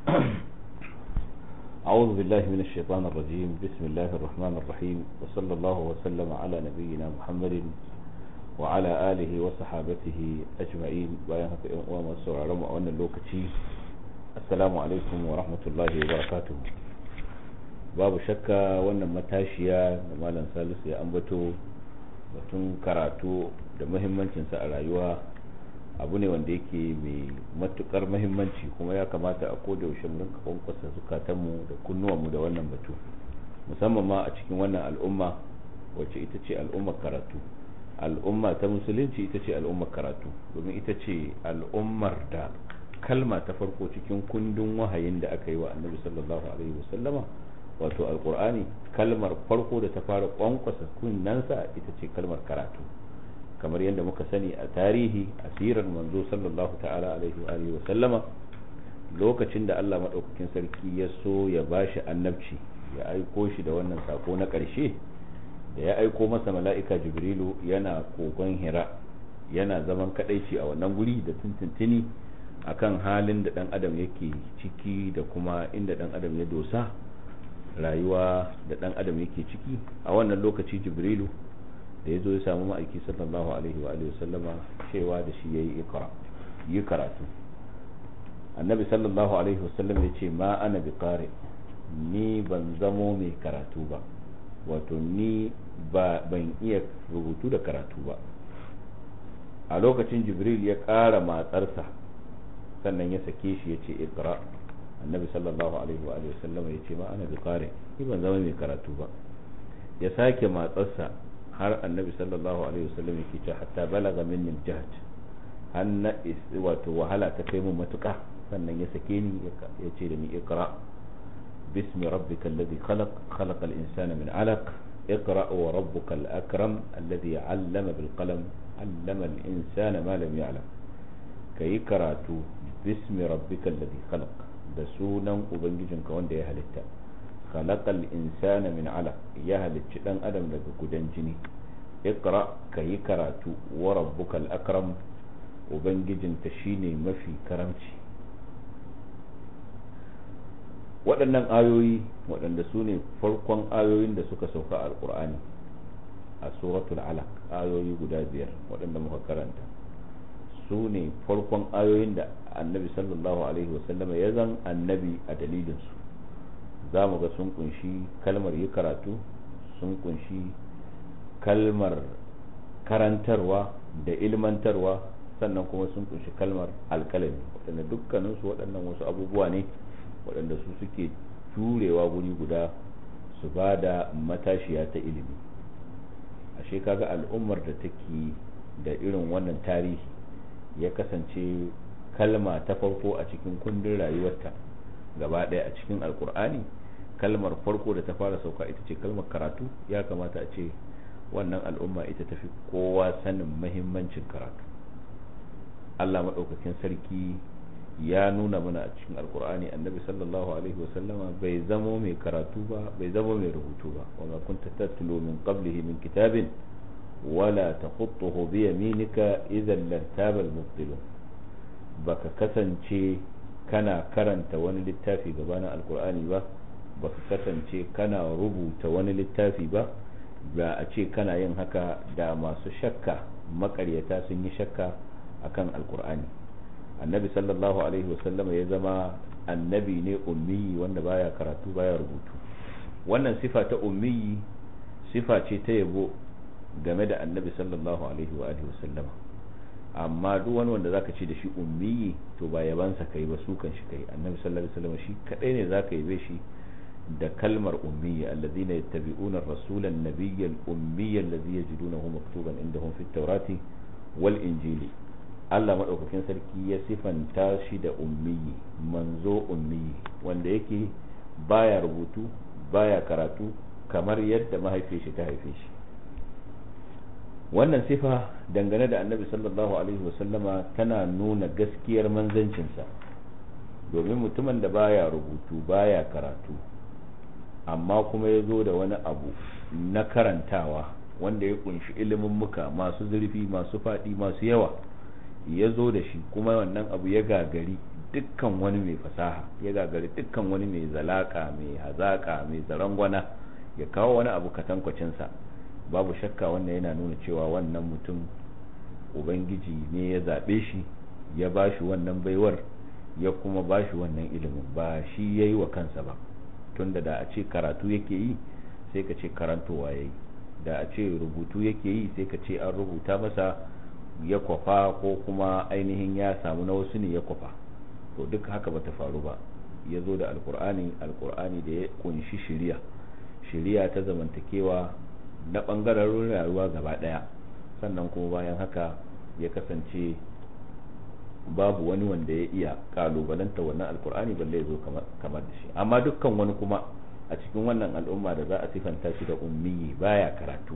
أعوذ بالله من الشيطان الرجيم بسم الله الرحمن الرحيم وصلى الله وسلم على نبينا محمد وعلى آله وصحابته أجمعين وياهك وما سرعرم وأن اللوكتي السلام عليكم ورحمة الله وبركاته babu shakka wannan matashiya da malam salisu ya ambato batun karatu da muhimmancinsa a rayuwa abu ne wanda yake mai matukar muhimmanci kuma ya kamata a koda yaushe mu rinka kwankwasa zukatanmu da kunnuwanmu da wannan batu musamman ma a cikin wannan al'umma wacce ita ce al'ummar karatu al'umma ta musulunci ita ce al'ummar karatu domin ita ce al'ummar da kalma ta farko cikin kundin wahayin da aka yi wa annabi sallallahu alaihi wasallama wato alkur'ani kalmar farko da ta fara kwankwasa kunnansa ita ce kalmar karatu kamar yadda muka sani a tarihi asirar manzo sallallahu ta'ala alaihi wa alihi wa sallama lokacin da Allah madaukakin sarki ya so ya bashi annabci ya aiko shi da wannan sako na ƙarshe da ya aiko masa mala'ika jibrilu yana kogon hira yana zaman kadaici a wannan guri da tuntuntuni akan halin da dan adam yake ciki da kuma inda dan adam ya dosa rayuwa da dan adam yake ciki a wannan lokaci jibrilu da ya zo ya samu ma'aiki sallallahu alaihi wa alihi sallama cewa da shi yayi ikra yi karatu annabi sallallahu alaihi wasallam ya ce ma ana bi qari ni ban zamo mai karatu ba wato ni ba ban iya rubutu da karatu ba a lokacin jibril ya ƙara matsarsa sannan ya sake shi ya ce ikra annabi sallallahu alaihi wa alihi wasallam ya ce ma ana bi qari ni ban zama mai karatu ba ya sake matsarsa har annabi sallallahu alaihi wasallam yake cewa hatta balaga minni jahd hanna wato wahala ta kai mu matuka sannan ya sake ni ya ce da ni iqra bismi rabbikal ladhi khalaq khalaqal insana min alaq اقرأ وربك الأكرم الذي علم بالقلم علم الإنسان ما لم يعلم كي كراتو باسم ربك الذي خلق da sunan ubangijinka wanda ya halitta khalaqal insana min alaq ya halicci dan adam daga gudan jini iqra kayi karatu wa rabbukal akram ubangijinta shine mafi karamci waɗannan ayoyi waɗanda su ne farkon ayoyin da suka sauka a alƙur'ani a suratul alaq ayoyi guda biyar waɗanda muka karanta su ne farkon ayoyin da annabi sallallahu alaihi wasallama ya zan annabi a dalilinsu za mu ga sun kunshi kalmar yi karatu sun kunshi kalmar karantarwa da ilmantarwa sannan kuma sun kunshi kalmar alkalami waɗanda dukkaninsu waɗannan wasu abubuwa ne waɗanda su suke turewa guri guda su ba da matashiya ta ilimi ashe kaga al'ummar da take da irin wannan tarihi ya kasance kalma ta farko a cikin kundin rayuwarta gaba ɗaya a cikin alkur'ani kalmar farko da ta fara sauka ita ce kalmar karatu ya kamata a ce wannan al'umma ita tafi kowa sanin mahimmancin karatu Allah maɗaukakin sarki ya nuna mana a cikin alkur'ani annabi sallallahu alaihi wasallama bai zamo mai karatu ba bai zamo mai rubutu ba wa ma kunta tatlu min qablihi min kitabin wala takhutuhu bi yaminika idan lartaba al-mubtilun baka kasance kana karanta wani littafi gabanin alkur'ani ba baka kasance kana rubuta wani littafi ba ba a ce kana yin haka da masu shakka makaryata sun yi shakka akan alkur'ani annabi sallallahu alaihi wasallama ya zama annabi ne ummiyi wanda baya karatu baya rubutu wannan sifa ta ummiyi sifa ce ta yabo game da annabi sallallahu alaihi wa alihi wasallama amma duk wani wanda zaka ce da shi ummiyi to ba yabansa kai ba su kan shi kai annabi sallallahu alaihi wasallam shi kadai ne zaka yabe shi da kalmar ummiyi alladhina yattabi'una ar-rasula an-nabiyya al-ummiyya alladhi yajidunahu maktuban indahum fit tawrati wal injili Allah madaukakin sarki ya sifanta shi da ummiyi manzo ummiyi wanda yake baya rubutu baya karatu kamar yadda mahaifiyar shi ta haife shi wannan sifa dangane da annabi sallallahu alaihi wasallama tana nuna gaskiyar manzancinsa domin mutumin da baya rubutu baya karatu amma kuma ya zo da wani abu na karantawa wanda ya kunshi ilimin muka masu zurfi masu faɗi masu yawa ya zo da shi kuma wannan abu ya gagari dukkan wani mai fasaha ya gagari dukkan wani mai zalaka mai hazaka mai zarangwana ya kawo wani abu katankwacinsa babu shakka wannan yana nuna cewa wannan mutum ubangiji ne ya zaɓe shi ya ba shi wannan baiwar ya kuma ba shi wannan ilimin ba shi ya yi wa kansa ba tunda da a ce karatu yake yi sai ka ce karantowa ya yi da a ce rubutu yake yi sai ka ce an rubuta masa ya kwafa ko kuma ainihin ya samu na wasu ne ya kwafa to duk haka bata faru ba ya zo da alkur'ani alkur'ani da ya kunshi shiriya shiriya ta zamantakewa na ɓangaren rayuwa gaba ɗaya sannan kuma bayan haka ya kasance babu wani wanda ya iya kalubalanta wannan alkur'ani balle ya zo kamar da shi amma dukkan wani kuma a cikin wannan al'umma da za a sifanta shi da ummiyi baya karatu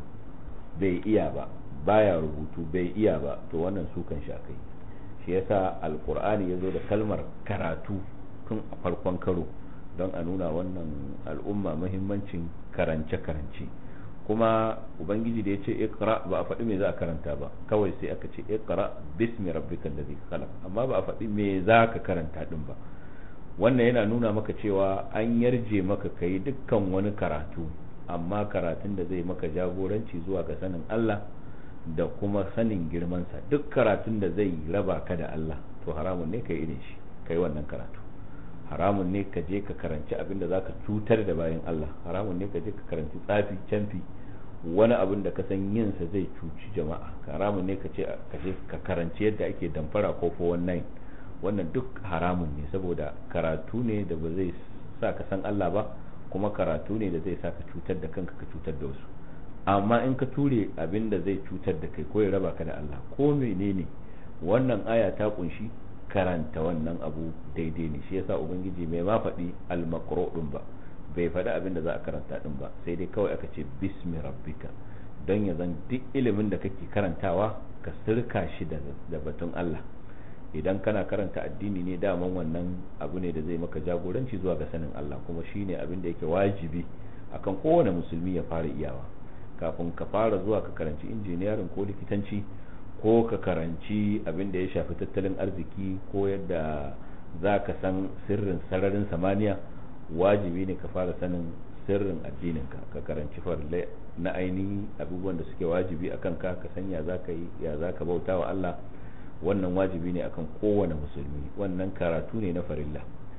bai iya ba baya rubutu bai iya ba to wannan su kan sha kai shi yasa alkur'ani ya zo da kalmar karatu tun a farkon karo don a nuna wannan al'umma muhimmancin karance-karance kuma ubangiji da ya ce ikra ba a faɗi me za a karanta ba kawai sai aka ce ikra bismi rabbikal ladhi khalaq amma ba a faɗi me za ka karanta din ba wannan yana nuna maka cewa an yarje maka kai dukkan wani karatu amma karatun da zai maka jagoranci zuwa ga sanin Allah da kuma sanin girmansa duk karatun da zai raba ka da Allah to haramun ne kai irin shi kai wannan karatu haramun ne ka je ka karanci abin da zaka cutar da bayan Allah haramun ne ka je ka karanci tsafi canfi wani abin da ka san yin sa zai cuci jama'a haramun ne ka ce ka je ka karanci yadda ake damfara ko 419 wannan duk haramun ne saboda karatu ne da ba zai sa ka san Allah ba kuma karatu ne da zai sa ka cutar da kanka ka cutar da wasu amma in ka ture abin da zai cutar da kai ko ya raba ka da Allah ko menene wannan aya ta kunshi karanta wannan abu daidai ne shi yasa ubangiji mai ma faɗi al-maqru din ba bai faɗi abin da za a karanta din ba sai dai kawai aka ce bismi rabbika don ya zan duk ilimin da kake karantawa ka sirka shi da batun Allah idan kana karanta addini ne daman wannan abu ne da zai maka jagoranci zuwa ga sanin Allah kuma shine abin da yake wajibi akan kowane musulmi ya fara iyawa kafin ka fara zuwa ka karanci injiniyarin ko likitanci ko ka karanci abin da ya shafi tattalin arziki ko yadda za ka san sirrin sararin samaniya wajibi ne ka fara sanin sirrin addininka ka karanci farle na ainihi abubuwan da suke wajibi a kanka ka san ya za ka yi ya za ka bauta wa Allah wannan wajibi ne akan kowane musulmi wannan karatu ne na farilla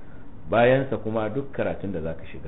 bayansa kuma duk karatun da za ka shiga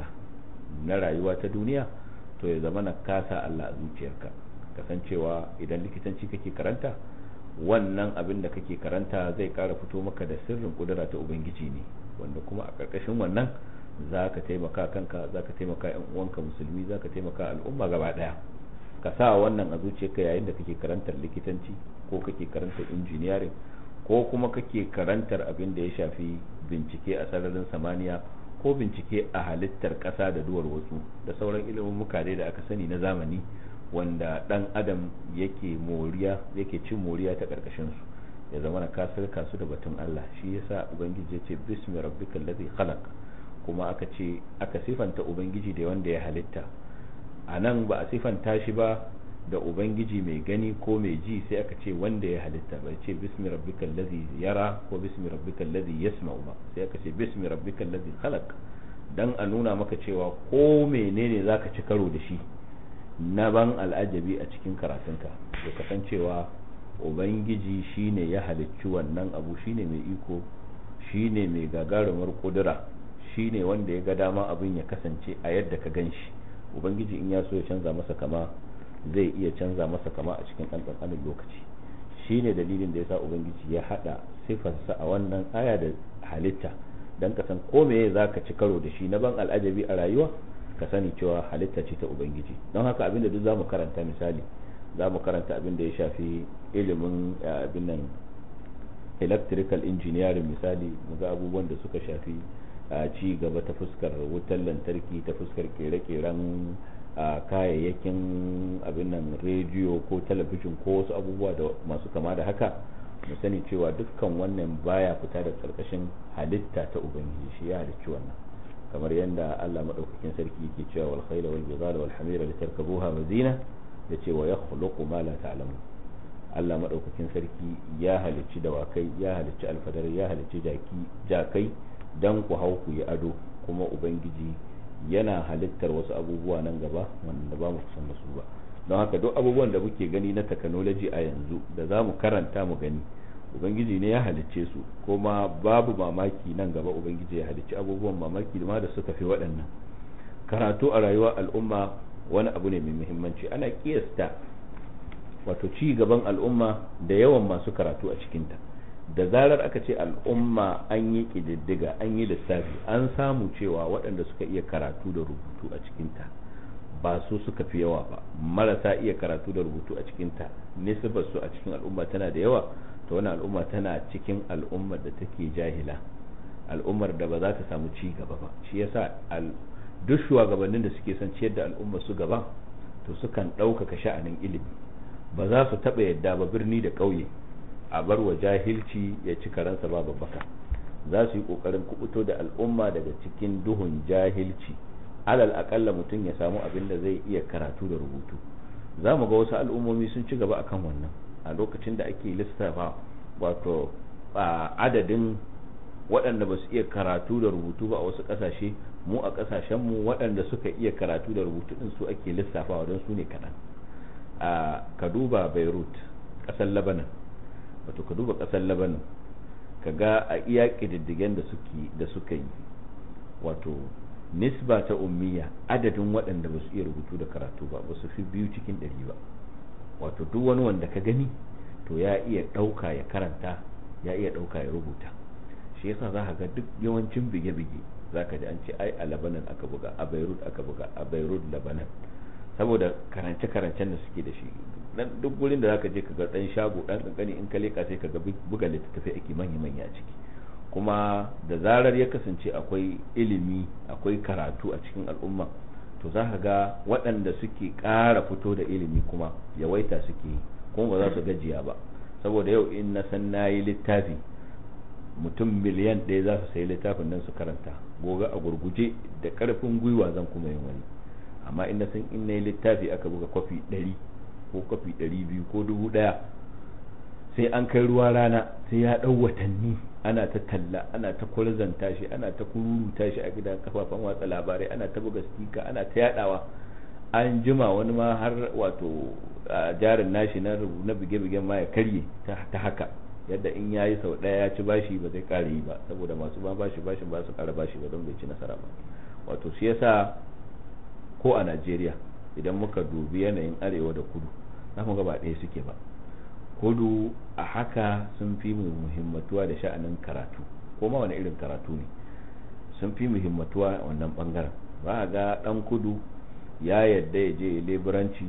na rayuwa ta duniya to ya zama na kasa Allah a zuciyarka kasancewa idan likitanci kake karanta wannan abin da kake karanta zai kara fito maka da sirrin kudura ta ubangiji ne wanda kuma a ƙarƙashin wannan za ka taimaka kanka za ka taimaka yan uwanka musulmi za ka taimaka al'umma gaba ɗaya ka sa wannan a zuciyarka yayin da kake karantar likitanci ko kake karantar injiniyarin ko kuma kake karantar abin da ya shafi bincike a sararin samaniya ko bincike a halittar ƙasa da duwar wasu da sauran ilimin mukare da aka sani na zamani wanda dan adam yake moriya yake cin moriya ta karkashin su ya zama na kasirka su da batun Allah shi yasa ubangiji ya ce bismi rabbikal ladhi khalaq kuma aka ce aka sifanta ubangiji da wanda ya halitta a nan ba a sifanta shi ba da ubangiji mai gani ko mai ji sai aka ce wanda ya halitta bai ce bismi rabbikal ladhi yara ko bismi rabbikal ladhi yasma'u ba sai aka ce bismi rabbikal ladhi khalaq dan a nuna maka cewa ko menene zaka ci karo da shi na ban al'ajabi a cikin karatunka da kasancewa ubangiji shine ya halicci wannan abu shine mai iko shine mai gagarumar kudura shine wanda ya ga dama abin ya kasance a yadda ka gan shi ubangiji in ya so ya canza masa kama zai iya canza masa kama a cikin ɗan lokaci shine dalilin da yasa ubangiji ya hada sifarsa a wannan aya da halitta dan ka san ko meye zaka ci karo da shi na ban al'ajabi a rayuwa ka sani cewa halitta ce ta ubangiji don haka abinda duk zamu karanta misali zamu karanta abin da ya shafi ilimin abin nan electrical engineering misali muga abubuwan da suka shafi ci gaba ta fuskar wutar lantarki ta fuskar kere-keren kayayyakin abin nan rediyo ko talabijin ko wasu abubuwa da masu kama da haka mu sani cewa dukkan wannan baya fita da karkashin halitta ta ubangiji shi ya halicci wannan kamar yadda Allah madaukakin sarki yake cewa wal khayla wal bidala wal hamira litarkabuha wa zina yace wa yakhluqu ma la ta'lamun Allah madaukakin sarki ya halicci dawakai ya halicci alfadar ya halicci jaki jakai dan ku hau ku yi ado kuma ubangiji yana halittar wasu abubuwa nan gaba wanda ba mu san su ba don haka duk abubuwan da muke gani na technology a yanzu da za mu karanta mu gani ubangiji ne ya halicce su kuma babu mamaki nan gaba ubangiji ya halicci abubuwan mamaki da ma da suka fi waɗannan karatu a rayuwar al'umma wani abu ne mai muhimmanci ana kiyasta wato ci gaban al'umma da yawan masu karatu a cikinta da zarar aka ce al'umma an yi ƙididdiga an yi lissafi an samu cewa waɗanda suka iya karatu da rubutu a cikinta ba su suka fi yawa ba marasa iya karatu da rubutu a cikinta nisbar su a cikin al'umma tana da yawa to wani al'umma tana cikin al'ummar da take jahila al'ummar da ba za ta samu ci gaba ba shi yasa duk shugabannin da suke son ciyar da al'ummar su gaba to sukan ɗaukaka sha'anin ilimi ba za su taɓa yadda ba birni da ƙauye a bar wa jahilci ya ci karansa ba babbaka za su yi ƙoƙarin kubuto da al'umma daga cikin duhun jahilci alal aƙalla mutum ya samu abin da zai iya karatu da rubutu za mu ga wasu al'ummomi sun ci gaba akan wannan a lokacin da ake lissafa wato adadin waɗanda ba su iya karatu da rubutu ba a wasu ƙasashe mu a ƙasashenmu waɗanda suka iya karatu da rubutu ɗin su ake lissafawa don su ne kaɗan a ka duba beirut ƙasar labanan wato ka duba ƙasar labanan ka ga a iya ƙididdigen da suka yi wato nisba ta ummiya adadin waɗanda ba su iya rubutu da karatu ba ba su fi biyu cikin ɗari ba wato duk wani wanda ka gani to ya iya ɗauka ya karanta ya iya ɗauka ya rubuta shi yasa za ka ga duk yawancin bige-bige za ka ji an ce ai a labanan aka buga a beirut aka buga a beirut labanan saboda karance-karancen da suke da shi dan duk gurin da zaka je ka ga dan shago dan kankani in ka leka sai ka ga buga littattafai ake manya-manya a ciki kuma da zarar ya kasance akwai ilimi akwai karatu a cikin al'umma to za ka ga waɗanda suke ƙara fito da ilimi kuma yawaita suke yi kuma ba za su gajiya ba saboda yau in na san na yi littafi mutum miliyan ɗaya za su sayi littafin nan su karanta gobe a gurguje da ƙarfin gwiwa zan kuma yin wani amma in na san in na yi littafi aka buga kwafi ɗari ko kwafi ɗari biyu ko dubu ɗaya sai an kai ruwa rana sai ya ɗau watanni ana ta talla ana ta kwarzanta shi ana ta kururuta shi a gidan kafafen watsa labarai ana ta buga stika ana ta yadawa an jima wani ma har wato jarin nashi na na bige-bigen ma ya karye ta haka yadda in ya yi sau ɗaya ya ci bashi ba zai ƙara yi ba saboda masu ba bashi bashin ba su ƙara bashi ba don bai ci nasara ba wato shi yasa ko a najeriya idan muka dubi yanayin arewa da kudu za mu ga ba ɗaya suke ba kudu a haka sun fi muhimmatuwa da sha'anin karatu ko ma wani irin karatu ne sun fi muhimmatuwa a wannan bangaren ba a ga dan kudu ya yadda ya je leburanci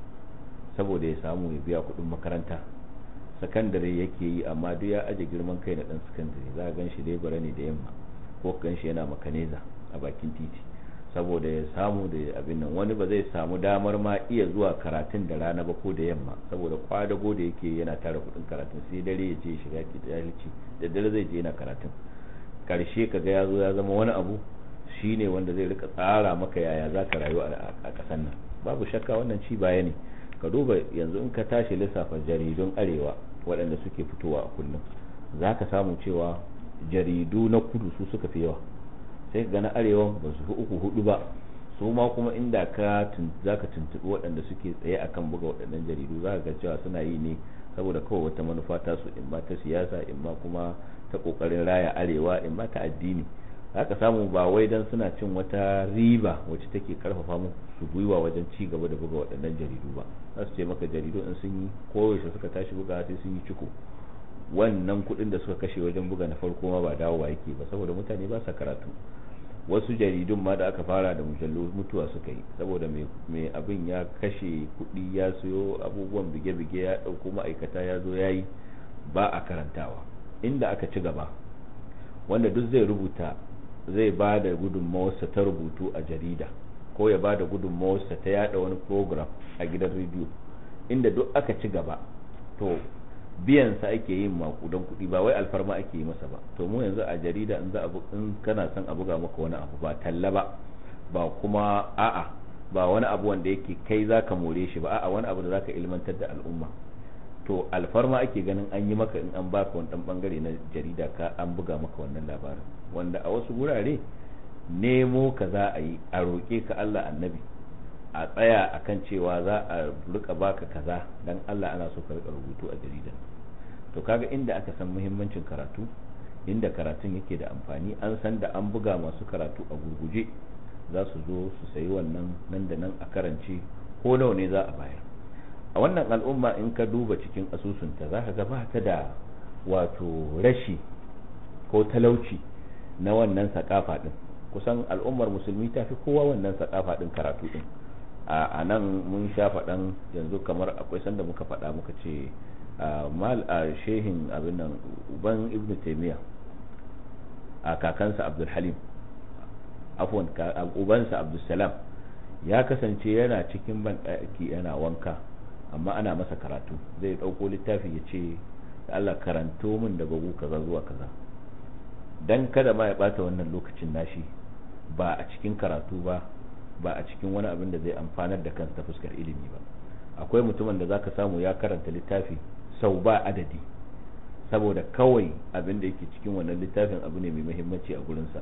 saboda ya samu ya biya kudin makaranta sakandare yake yi amma duk ya aje girman kai na dan sakandare za a gan shi lebura ne da yamma ko gan shi yana makaneza a bakin titi saboda ya samu da abin nan wani ba zai samu damar ma iya zuwa karatun da rana ba ko da yamma saboda kwadago da yake yana tara kudin karatun sai dare ya je shiga ki jahilci da dare zai je yana karatun karshe kaga ya zo ya zama wani abu shine wanda zai rika tsara maka yaya za ka rayu a kasan nan babu shakka wannan ci baya ne ka duba yanzu in ka tashi lissafa jaridun arewa waɗanda suke fitowa a kullum za ka samu cewa jaridu na kudu su suka fi yawa sai ga na arewa ba su fi uku hudu ba su ma kuma inda ka za ka tuntuɓi waɗanda suke tsaye akan buga waɗannan jaridu za ka ga cewa suna yi ne saboda kawai wata manufa ta su in ma ta siyasa in ma kuma ta ƙoƙarin raya arewa in ma ta addini za ka samu ba wai dan suna cin wata riba wacce take karfafa mu su gwiwa wajen ci gaba da buga waɗannan jaridu ba za su ce maka jaridu in sun yi koyaushe suka tashi buga sai sun yi ciko wannan kuɗin da suka kashe wajen buga na farko ma ba dawowa yake ba saboda mutane ba sa karatu wasu jaridun ma da aka fara da mujallu mutuwa suka yi saboda mai abin ya kashe kuɗi ya siyo abubuwan bige-bige ya ɗauko ma'aikata ya zo ya yi ba a karantawa inda aka ci gaba wanda duk zai rubuta zai ba da gudunmawarsa ta rubutu a jarida ko ya ba da gudunmawarsa ta yada wani program a gidan rediyo inda duk aka ci gaba to biyansa ake yin makudan kuɗi ba wai alfarma ake yi masa ba to mu yanzu a jarida in za a in kana son a buga maka wani abu ba talla ba ba kuma a'a ba wani abu wanda yake kai zaka more shi ba a'a wani abu da zaka ilmantar da al'umma to alfarma ake ganin an yi maka in an baka wani dan bangare na jarida ka an buga maka wannan labarin wanda a wasu wurare nemo ka za a yi a roƙe ka Allah annabi a tsaya akan cewa za a rika baka kaza dan Allah ana so ka rika rubutu a jaridan to kaga inda aka san muhimmancin karatu inda karatun yake da amfani an san da an buga masu karatu a gurguje za su zo su sayi wannan nan da nan a karance ko nawa ne za a bayar a wannan al'umma in ka duba cikin asusunta za ka ga ba ta da wato rashi ko talauci na wannan sakafa din kusan al'ummar musulmi ta fi kowa wannan sakafa din karatu din a nan mun sha faɗan yanzu kamar akwai sanda muka faɗa muka ce mal a shehin abin nan uban ibn taimiyya a kakansa abdul halim afwan ubansa abdul salam ya kasance yana cikin banɗaki yana wanka amma ana masa karatu zai ɗauko littafi ya ce da Allah karanto min daga gu kaza zuwa kaza dan kada ma ya bata wannan lokacin nashi ba a cikin karatu ba ba a cikin wani abin da zai amfanar da kansa ta fuskar ilimi ba akwai mutumin da zaka samu ya karanta littafi sau ba adadi saboda kawai abin da yake cikin wannan littafin abu ne mai muhimmanci a gurinsa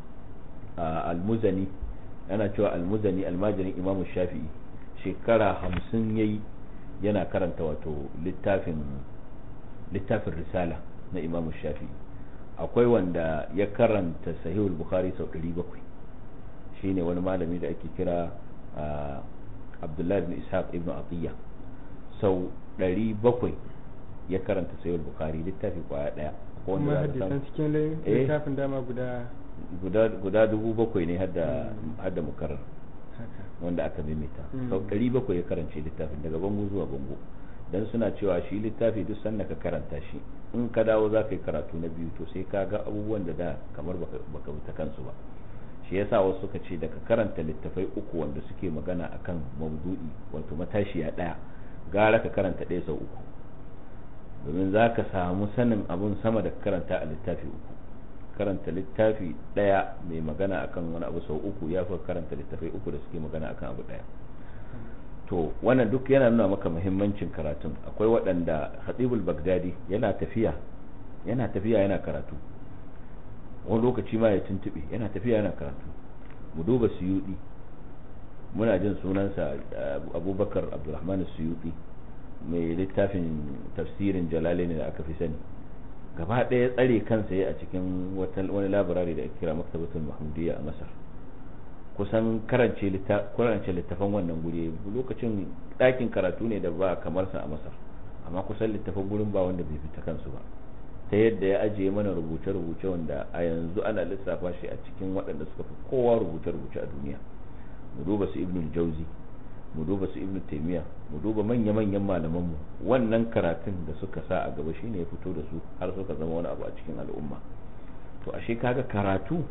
almuzani ana cewa almuzani almajirin imamu shafi'i shekara hamsin yayi yana karanta wato littafin littafin risala na imamu shafi'i akwai wanda ya karanta sahihul bukhari sau 700 shine wani malami da ake kira abdullahi ibn ishaq ibn atiyya sau 700 ya karanta sahihul bukhari littafi kwaya daya kuma hadisan cikin littafin dama guda guda guda dubu bakwai ne hadda hadda mukarrar wanda aka mimita sau 700 ya karance littafin daga bango zuwa bango dan suna cewa shi littafi duk sanda ka karanta shi in ka dawo za ka yi karatu na biyu to sai ka ga abubuwan da da kamar baka ta kansu ba shi yasa wasu suka ce daga karanta littafai uku wanda suke magana akan maudu'i wato matashiya daya gara ka karanta ɗaya sau uku domin za ka samu sanin abun sama da karanta a littafi uku karanta littafi daya mai magana akan wani abu sau uku ya fi karanta littafai uku da suke magana akan abu daya to wannan duk yana nuna maka muhimmancin karatun akwai waɗanda hatibul bagdadi yana tafiya yana tafiya yana karatu wani lokaci ma ya tuntube yana tafiya yana karatu mu duba suyudi muna jin sunansa abubakar abdulrahman suyudi mai littafin tafsirin jalalaini da aka fi sani gaba ɗaya tsare kansa ya a cikin wani labarari da ake kira maktabatul mahmudiyya a masar kusan karance littafan wannan guri lokacin ɗakin karatu ne da ba kamar sa a masar amma kusan littafan gurin ba wanda bai fita kansu ba ta yadda ya ajiye mana rubuce-rubuce wanda a yanzu ana lissafa shi a cikin waɗanda suka fi kowa rubuce-rubuce a duniya mu duba su ibnul jauzi mu duba su ibnu taimiya mu duba manya-manyan malamanmu wannan karatun da suka sa a gaba shine ya fito da su har suka zama wani abu a cikin al'umma to ashe kaga karatu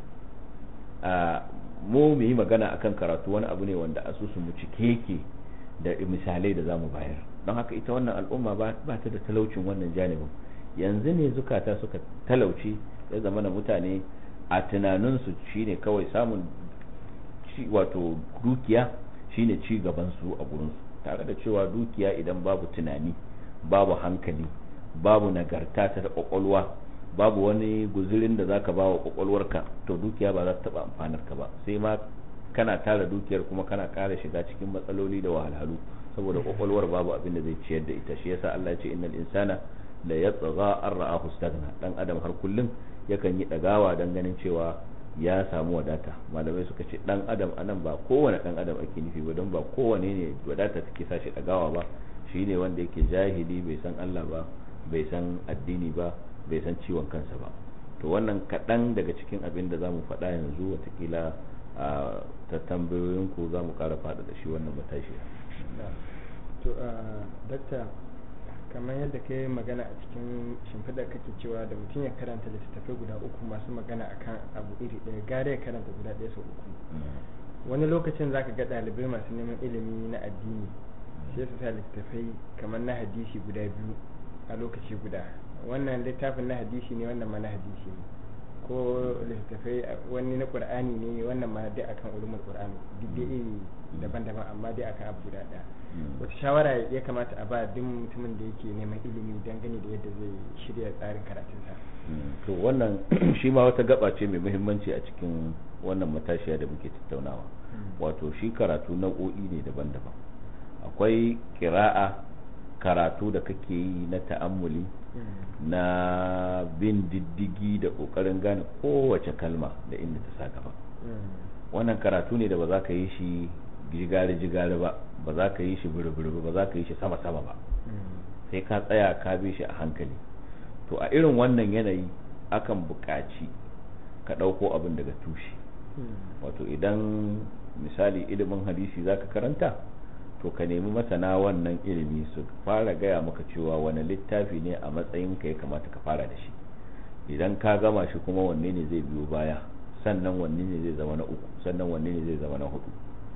a mu mu yi magana akan karatu wani abu ne wanda asusun mu cike yake da misalai da zamu bayar don haka ita wannan al'umma ba ta da talaucin wannan janibin yanzu ne zukata suka talauci ya zama na mutane a tunaninsu shine kawai samun wato dukiya shine ci gaban su a gurin su tare da cewa dukiya idan babu tunani babu hankali babu nagarta ta da kwakwalwa babu wani guzurin da zaka ba wa kwakwalwarka to dukiya ba za ta taba amfanar ka ba sai ma kana tara dukiyar kuma kana kara shiga cikin matsaloli da wahalhalu saboda kwakwalwar babu abin da zai ciyar da ita shi yasa Allah ya ce innal insana la yatgha an ra'ahu istaghna dan adam har kullum yakan yi dagawa dan ganin cewa ya samu wadata malamai suka ce dan adam anan ba kowane dan adam ake nufi ba don ba kowane ne wadata take sashi dagawa ba shine wanda yake jahili bai san Allah ba bai san addini ba bai san ciwon kansa ba to wannan kaɗan daga cikin abin da za mu faɗa yanzu watakila ta tambayoyinku za mu ƙara faɗa da shi wannan matashi to dakta kamar yadda ka yi magana a cikin shimfiɗar kake cewa da mutum ya karanta littattafai guda uku masu magana akan abu iri ɗaya gare ya karanta guda ɗaya sau uku wani lokacin zaka ga ɗalibai masu neman ilimi na addini sai su sa littattafai kamar na hadisi guda biyu a lokaci guda wannan littafin na hadisi ne wannan ma na hadisi ne ko littattafai wani na qur'ani ne wannan ma dai akan ulumul qur'ani duk dai iri daban-daban amma dai akan abu guda daya wata shawara ya kamata a ba duk mutumin da yake neman ilimi dangane da yadda zai shirya tsarin karatunsa to wannan shi ma wata gaba ce mai muhimmanci a cikin wannan matashiya da muke tattaunawa wato shi karatu nau'o'i ne daban-daban akwai kira'a karatu da kake yi na ta'ammuli na bin diddigi da kokarin gane kowace kalma da inda ta sa gaba wannan karatu ne da ba za ka yi shi jigare-jigare ba ba za ka yi shi buru-buru ba za ka yi shi sama-sama ba sai ka tsaya ka bi shi a hankali to a irin wannan yanayi akan buƙaci ka ɗauko abin daga tushe wato idan misali ilimin hadisi za ka karanta to ka nemi masana wannan ilimi su fara gaya maka cewa wani littafi ne a matsayin ka ya kamata ka fara da shi idan ka gama shi kuma wanne ne zai biyo baya sannan wanne ne zai zama na uku sannan wanne ne zai zama na hudu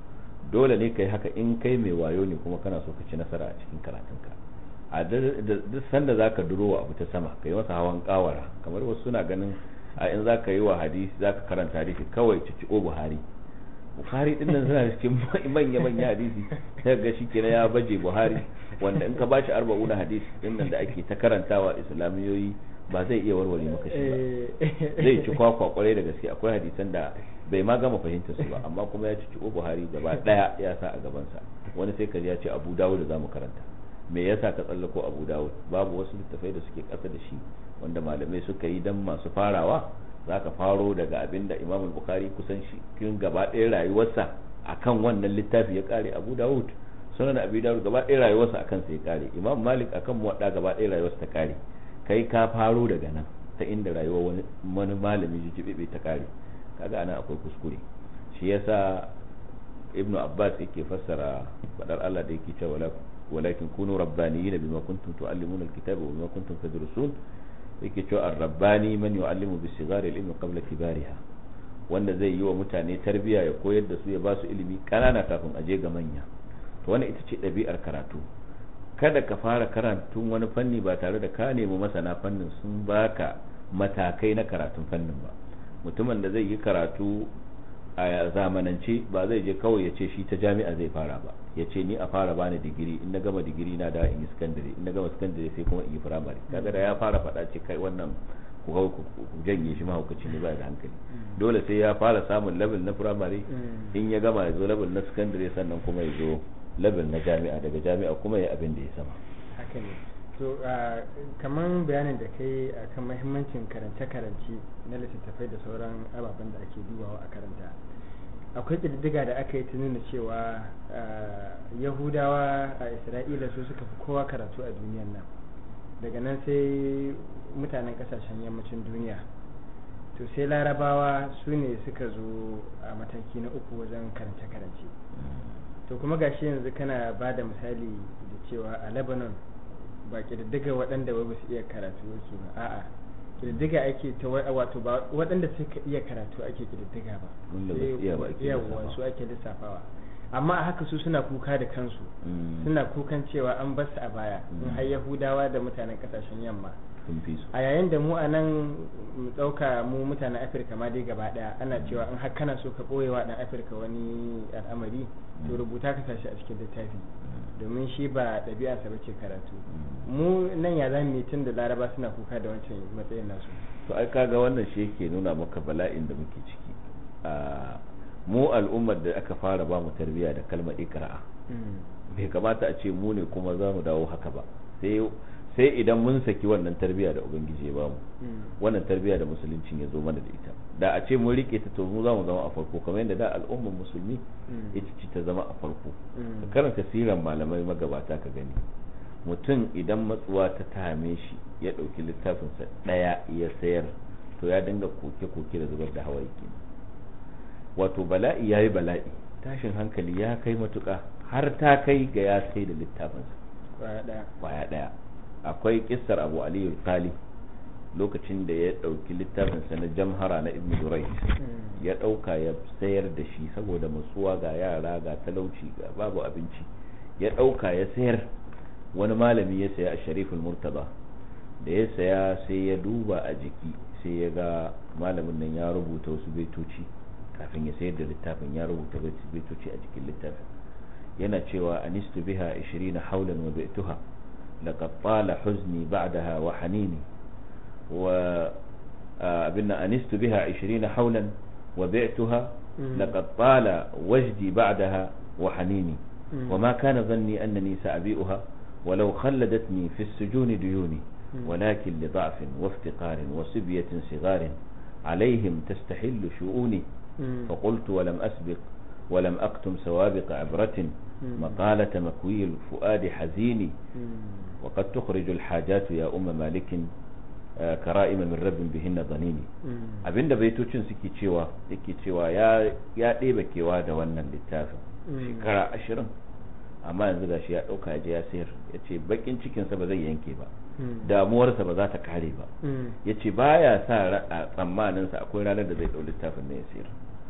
dole ne kai haka in kai mai wayo ne kuma kana so ka ci nasara a cikin karatunka a duk sanda zaka duro wa abu ta sama kai masa hawan kawara kamar wasu suna ganin a in zaka yi wa hadisi zaka karanta hadisi kawai cici o buhari buhari din nan suna cikin manya manya hadisi sai ga shi kenan ya baje buhari wanda in ka bashi arba'una hadisi din nan da ake ta karantawa islamiyoyi ba zai iya warware maka shi ba zai ci kwakwa kwarai da gaske akwai hadisan da bai ma gama fahimtar su ba amma kuma ya ci o buhari gaba daya ya sa a gabansa wani sai ka ya ce abu dawud da zamu karanta me yasa ka tsallako abu dawud babu wasu littafai da suke kasa da shi wanda malamai suka yi dan masu farawa za ka faro daga abin da imamul bukhari kusan shi kin gaba ɗaya rayuwarsa akan wannan littafi ya kare abu dawud sunan abu dawud gaba ɗaya rayuwarsa akan sai ya kare imam malik akan muwadda gaba ɗaya rayuwarsa ta kare kai ka faro daga nan ta inda rayuwar wani wani malami jijibibe ta kare kaga anan akwai kuskure shi yasa ibnu abbas yake fassara fadar Allah da yake cewa walakin kunu rabbaniyina bima kuntum tuallimuna alkitaba wa bima kuntum tadrusun yake cewa ar-rabbani man yu'allimu bi sigari al-ilmi qabla kibariha wanda zai yi wa mutane tarbiya ya koyar da su ya ba su ilimi kanana kafin a je ga manya to wannan ita ce ɗabi'ar karatu kada ka fara karantun wani fanni ba tare da ka nemi masana fannin sun baka matakai na karatun fannin ba mutumin da zai yi karatu a zamanance ba zai je kawai ya ce shi ta jami'a zai fara ba ya ce ni a fara bani digiri in na gama digiri na da in yi sakandare in na gama sakandare sai kuma in yi firamare kaga da ya fara faɗa ce kai wannan ku ku janye shi mahaukaci ne ba da hankali dole sai ya fara samun level na firamare in ya gama ya zo level na sakandare sannan kuma ya zo level na jami'a daga jami'a kuma ya abin da ya sama haka ne to kamar bayanin da kai akan mahimmancin karance-karance na littattafai da sauran ababen da ake dubawa a karanta akwai ƙididdiga da aka yi ta nuna cewa yahudawa a isra'ila su suka fi kowa karatu a duniyan nan daga nan sai mutanen kasashen yammacin duniya to sai larabawa su ne suka zo a mataki na uku wajen karance-karance to kuma gashi yanzu kana ba da misali da cewa a lebanon ba ƙididdiga waɗanda ba su iya karatu yake ba a'a ƙididdiga ake ta wato ba waɗanda suka iya karatu ake ƙididdiga ba yawa su ake lissafawa amma a haka su suna kuka da kansu suna kukan cewa an basu a baya in har yahudawa da mutanen ƙasashen yamma a yayin da mu a nan mu ɗauka mu mutanen afirka ma dai gaba ɗaya ana cewa in har kana so ka ɓoyewa ɗan afirka wani al'amari to rubuta ka sashi a cikin littafi domin shi ba ɗabi'arsa ba ce karatu mu nan ya zama tun da laraba suna kuka da wancan matsayin nasu to ai kaga wannan shi yake nuna maka bala'in da muke ciki a mu al'ummar da aka fara ba mu tarbiyya da kalmar ikra'a bai kamata a ce mu ne kuma za mu dawo haka ba sai sai idan mun saki wannan tarbiyya da ubangiji ya bamu wannan tarbiyya da musuluncin ya zo mana da ita da a ce mun rike ta to mu za mu zama a farko kamar yadda da al'ummar musulmi ita ce ta zama a farko ka karanta siran malamai magabata ka gani mutum idan matsuwa ta tame shi ya ɗauki littafinsa ɗaya ya sayar to ya dinga koke-koke da zubar da hawaye kenan wato bala'i ya yi bala'i tashin hankali ya kai matuƙa har ta kai ga ya sai da littafinsa kwaya ɗaya akwai kissar abu aliyu kali lokacin da ya ɗauki littafinsa na jamhara na ibn durai ya ɗauka ya sayar da shi saboda matsuwa ga yara ga talauci ga babu abinci ya ɗauka ya sayar wani malami ya saya a sharifin murtaba da ya saya sai ya duba a jiki sai ya ga malamin nan ya rubuta wasu baitoci kafin ya sayar da littafin ya rubuta baitoci a cikin littafin yana cewa anistu biha 20 haulan wa baituha laqad tala huzni ba'daha wa hanini wa abinna anistu biha 20 haulan wa baituha laqad tala wajdi ba'daha wa hanini وما كان ظني أنني سأبيئها ولو خلدتني في السجون ديوني ولكن لضعف وافتقار وصبية صغار عليهم تستحل شؤوني فقلت ولم أسبق ولم أكتم سوابق عبرة مقالة مكوي الفؤاد حزيني وقد تخرج الحاجات يا أم مالك كرائم من رب بهن ظنيني abinda baitocin suke cewa yake cewa ya ya ɗebe kewa da wannan littafin shekara ashirin amma yanzu gashi ya ɗauka ya je ya sayar ya ce bakin cikinsa ba zai yanke ba damuwarsa ba za ta kare ba ya ce ba ya sa a tsammaninsa akwai ranar da zai ɗau littafin na ya sayar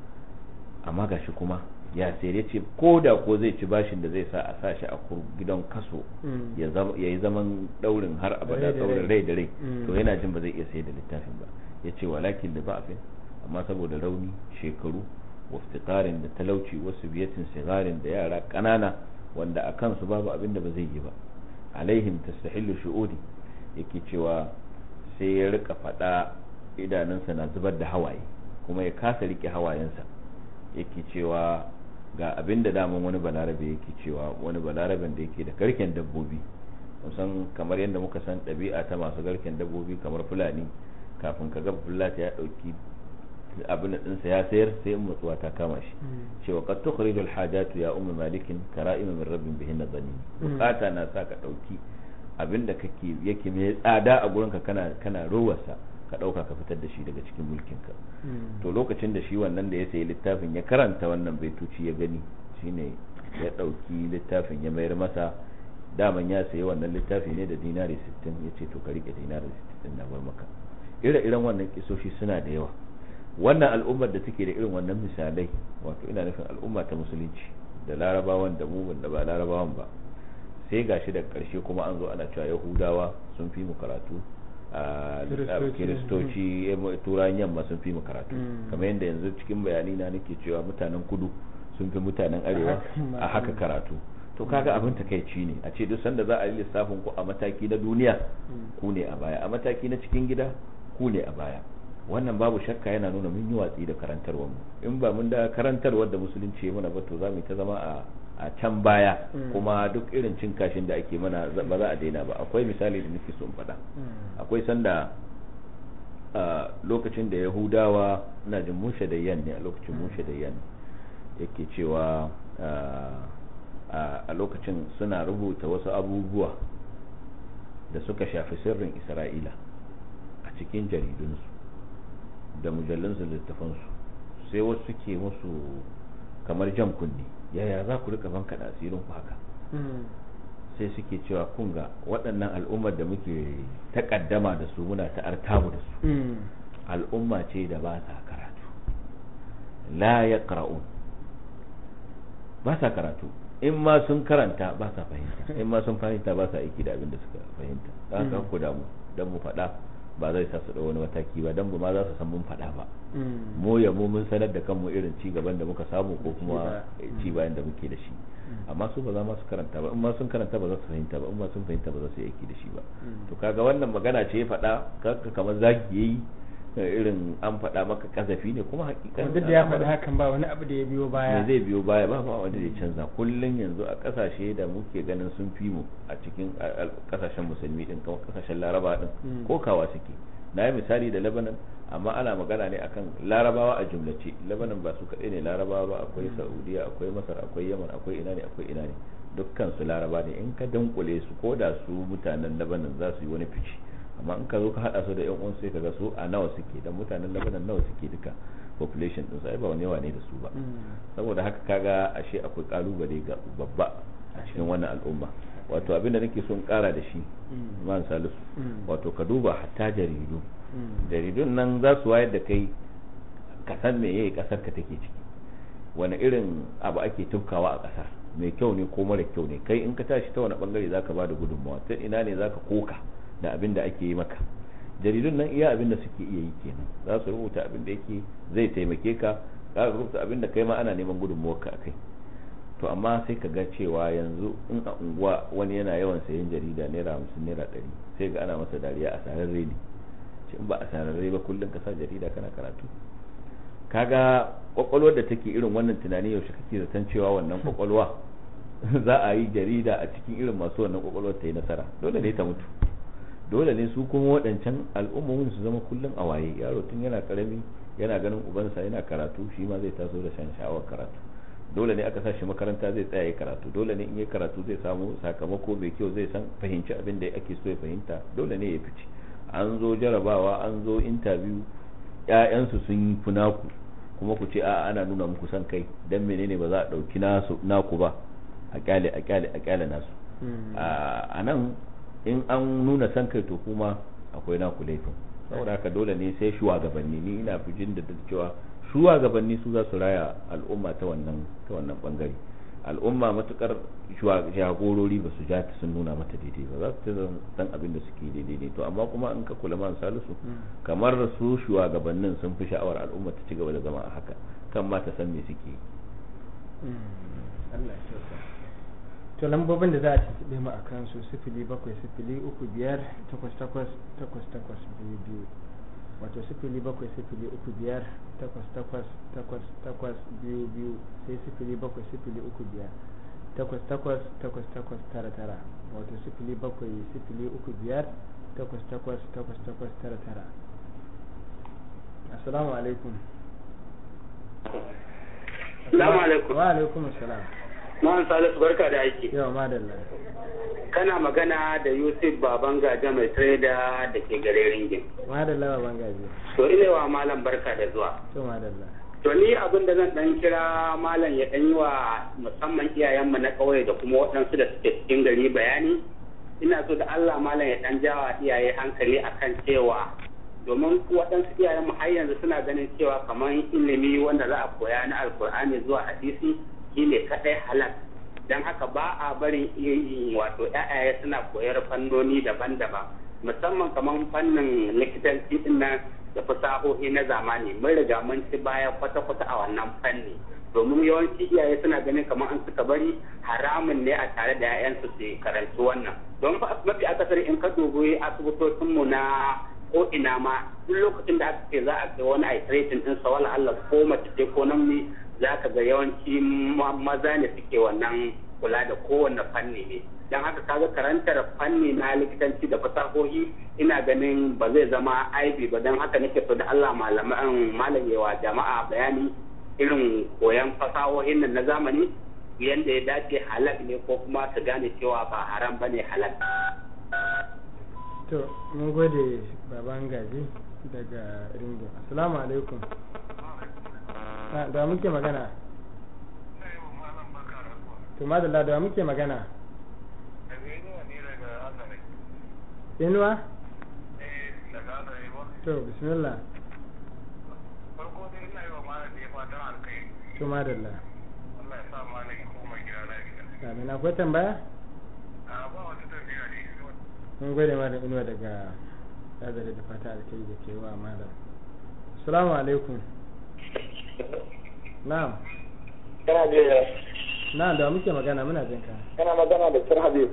amma gashi kuma ya sayar ya ce ko da ko zai ci bashin da zai sa a sa shi a gidan kaso ya yi zaman ɗaurin har abada ɗaurin rai da rai to yana jin ba zai iya sayar da littafin ba ya ce walakin da ba'afin amma saboda rauni shekaru waftiƙarin da talauci wasu biyatin sigarin da yara ƙanana wanda a kansu babu abin da ba zai yi ba alaihim tastahillu shu'udi yake cewa sai ya rika faɗa idanunsa na zubar da hawaye kuma ya kasa rike hawayensa yake cewa ga abin da daman wani balarabe yake cewa wani balaraben da yake da garken dabbobi musan kamar yadda muka san ɗabi'a ta masu garken dabbobi kamar fulani kafin ka ga fulata ya ɗauki abin ɗinsa ya sayar sai mutuwa ta kama shi cewa qad tukhriju al-hajatu ya ummu malikin kara'im min rabbin bihin nadani bukata na sa ka dauki abinda kake yake mai tsada a gurinka kana kana rowarsa ka dauka ka fitar da shi daga cikin mulkinka to lokacin da shi wannan da ya sayi littafin ya karanta wannan baituci ya gani shine ya dauki littafin ya mayar masa daman ya sayi wannan littafi ne da dinari 60 ya ce to ka rike dinari 60 na bar maka ire-iren wannan kisoshi suna da yawa wannan al'ummar da take da irin wannan misalai wato ina nufin al'umma ta musulunci da larabawan da mu da ba larabawan ba sai gashi da karshe kuma an zo ana cewa yahudawa sun fi mu karatu a kiristoci turan yamma sun fi mu karatu kamar yadda yanzu cikin bayani na nake cewa mutanen kudu sun fi mutanen arewa a haka karatu to kaga abin takaici ne a ce duk sanda za a yi lissafin ku a mataki na duniya ku ne a baya a mataki na cikin gida ku ne a baya wannan babu shakka yana nuna mun yi watsi da karantarwar mu in ba mun da karantarwar da musulunci mana ba to za mu ta zama a a can baya kuma duk irin cin kashin da ake mana ba za a daina ba akwai misali da nake so in faɗa akwai sanda lokacin da yahudawa ina jin mushe da yan ne a lokacin mushe da yan yake cewa a lokacin suna rubuta wasu abubuwa da suka shafi sirrin isra'ila a cikin jaridunsu da mujallunsu littafansu sai wasu suke musu kamar jan kunni yaya za ku rika banka da asirin ku haka sai suke cewa kun ga waɗannan al'ummar da muke takaddama da su muna ta artabu da su al'umma ce da ba sa karatu la ya ba sa karatu in ma sun karanta ba sa fahimta in ma sun fahimta ba sa aiki da abin da suka fahimta za ka ku damu don mu faɗa ba zai sa su da wani mataki ba don ba ma za su san mun faɗa ba mu ya mu mun sanar da kanmu irin ci gaban da muka samu ko kuma ci bayan da muke da shi amma su ba za ma su karanta ba in ma sun karanta ba za su fahimta ba in ma sun fahimta ba za su yi aiki da shi ba to kaga wannan magana ce ya faɗa kaka kamar zaki yayi irin an faɗa maka kazafi ne kuma hakikan duk da ya faɗi hakan ba wani abu da ya biyo baya me zai biyo baya ba ba wanda zai canza kullun yanzu a kasashe da muke ganin sun fi mu a cikin kasashen musulmi din kuma kasashen laraba din ko kawa suke na yi misali da lebanon amma ana magana ne akan larabawa a jumlace lebanon ba su kaɗai ne larabawa ba akwai saudiya akwai masar akwai yaman akwai ina ne akwai ina ne dukkan su laraba ne in ka dunkule su ko da su mutanen lebanon za su yi wani fice amma in ka zo ka hada su da yan uwan sai ka ga su a nawa suke dan mutanen lebanon nawa suke duka population din sai ba wani yawa ne da su ba saboda haka kaga ashe akwai kalubale ga babba a cikin wannan al'umma wato abinda nake son kara da shi man salisu wato ka duba hatta jaridu jaridun nan za su wayar da kai ka san me yayi kasar ka take ciki wani irin abu ake tufkawa a kasar mai kyau ne ko mara kyau ne kai in ka tashi ta wani bangare zaka ba da gudunmawa ta ina ne zaka koka da abin da ake yi maka jaridun nan iya abin da suke iya yi kenan za su rubuta abin da yake zai taimake ka za su rubuta abin da kai ma ana neman gudunmuwarka a kai to amma sai ka ga cewa yanzu in a unguwa wani yana yawan sayan jarida naira hamsin naira ɗari sai ga ana masa dariya a sararre ne ce in ba a sararre ba kullum ka sa jarida kana karatu kaga kwakwalwar da take irin wannan tunani yaushe kake zaton cewa wannan kwakwalwa za a yi jarida a cikin irin masu wannan kwakwalwar ta yi nasara dole ne ta mutu dole ne su kuma waɗancan al'ummomin su zama kullum a waye yaro tun yana karami yana ganin ubansa yana karatu shi ma zai taso da shan sha'awar karatu dole ne aka sa shi makaranta zai tsaya ya karatu dole ne in yi karatu zai samu sakamako mai kyau zai san fahimci abin da ake so ya fahimta dole ne ya fice an zo jarabawa an zo interview ƴaƴansu sun yi funaku kuma ku ce a ana nuna muku san kai dan menene ba za a ɗauki nasu naku ba a kyale a kyale a kyale nasu a nan in an nuna san kai to kuma akwai naku laifin saboda haka dole ne sai shugabanni ni ina fijin da cewa shugabanni su za su raya al'umma ta wannan ta wannan bangare al'umma matukar jagorori ba su ja ta sun nuna mata daidai ba za su san abin da suke daidai ne to amma kuma in ka kula man salisu kamar su shugabannin sun fi sha'awar al'umma ta ci gaba da zama a haka kan ma ta san me suke Allah to lambobin da za a tuntuɓe mu a kan su sifili bakwai sifili uku biyar takwas takwas takwas takwas biyu biyu wato sifili bakwai sifili uku biyar takwas takwas takwas takwas biyu biyu sai sifili bakwai sifili uku biyar takwas takwas takwas takwas tara tara wato sifili bakwai sifili uku biyar takwas takwas takwas takwas tara tara assalamu alaikum Assalamu alaikum. wa alaikum assalam Ma'an Salisu barka da aiki. yawa madalla Kana magana da Yusuf Baban Gaja mai trader da ke gare ringin. madalla baban gaji To ina wa malam barka da zuwa. to madalla To ni abin da zan dan kira malam ya dan yi wa musamman iyayenmu na ƙauye da kuma waɗansu da suke cikin gari bayani. Ina so da Allah malam ya dan jawa iyaye hankali akan cewa domin waɗansu iyayenmu har yanzu suna ganin cewa kamar ilimi wanda za a koya na alkur'ani zuwa hadisi shine kadai halal don haka ba a barin wato ƴaƴaye suna koyar fannoni daban-daban musamman kamar fannin likitanci din nan da fasahohi na zamani mun riga mun ci baya kwata-kwata a wannan fanni domin yawanci iyaye suna ganin kamar an suka bari haramun ne a tare da 'ya'yansu su karanci wannan don mafi akasari in ka dubi asibitocinmu na ko ina ma duk lokacin da aka ce za a kai wani aitiratin din sa wala Allah ko mace ce ko namiji za ka ga yawanci maza ne suke wannan kula da kowanne fanni ne don haka kaga karantar fanni na likitanci da fasahohi ina ganin ba zai zama aibi ba don haka nake so da Allah malaman malamewa jama'a bayani irin koyan fasahohin nan na zamani yanda ya dace halal ne ko kuma su gane cewa ba haram bane halal to mun gode baban gaji daga ringo assalamu alaikum da muke magana to madalla da muke magana inuwa to bismillah farko dai ina yi wa malam da ya fatan alkai to madalla Allah ya sa malam ya koma gida lafiya amin akwai tambaya a ba wata tafiya ne mun gode malam inuwa daga azare da fata alkai da ke wa malam assalamu alaikum na'am kana da na'am da muke magana muna jin ka kana magana da Sir Habib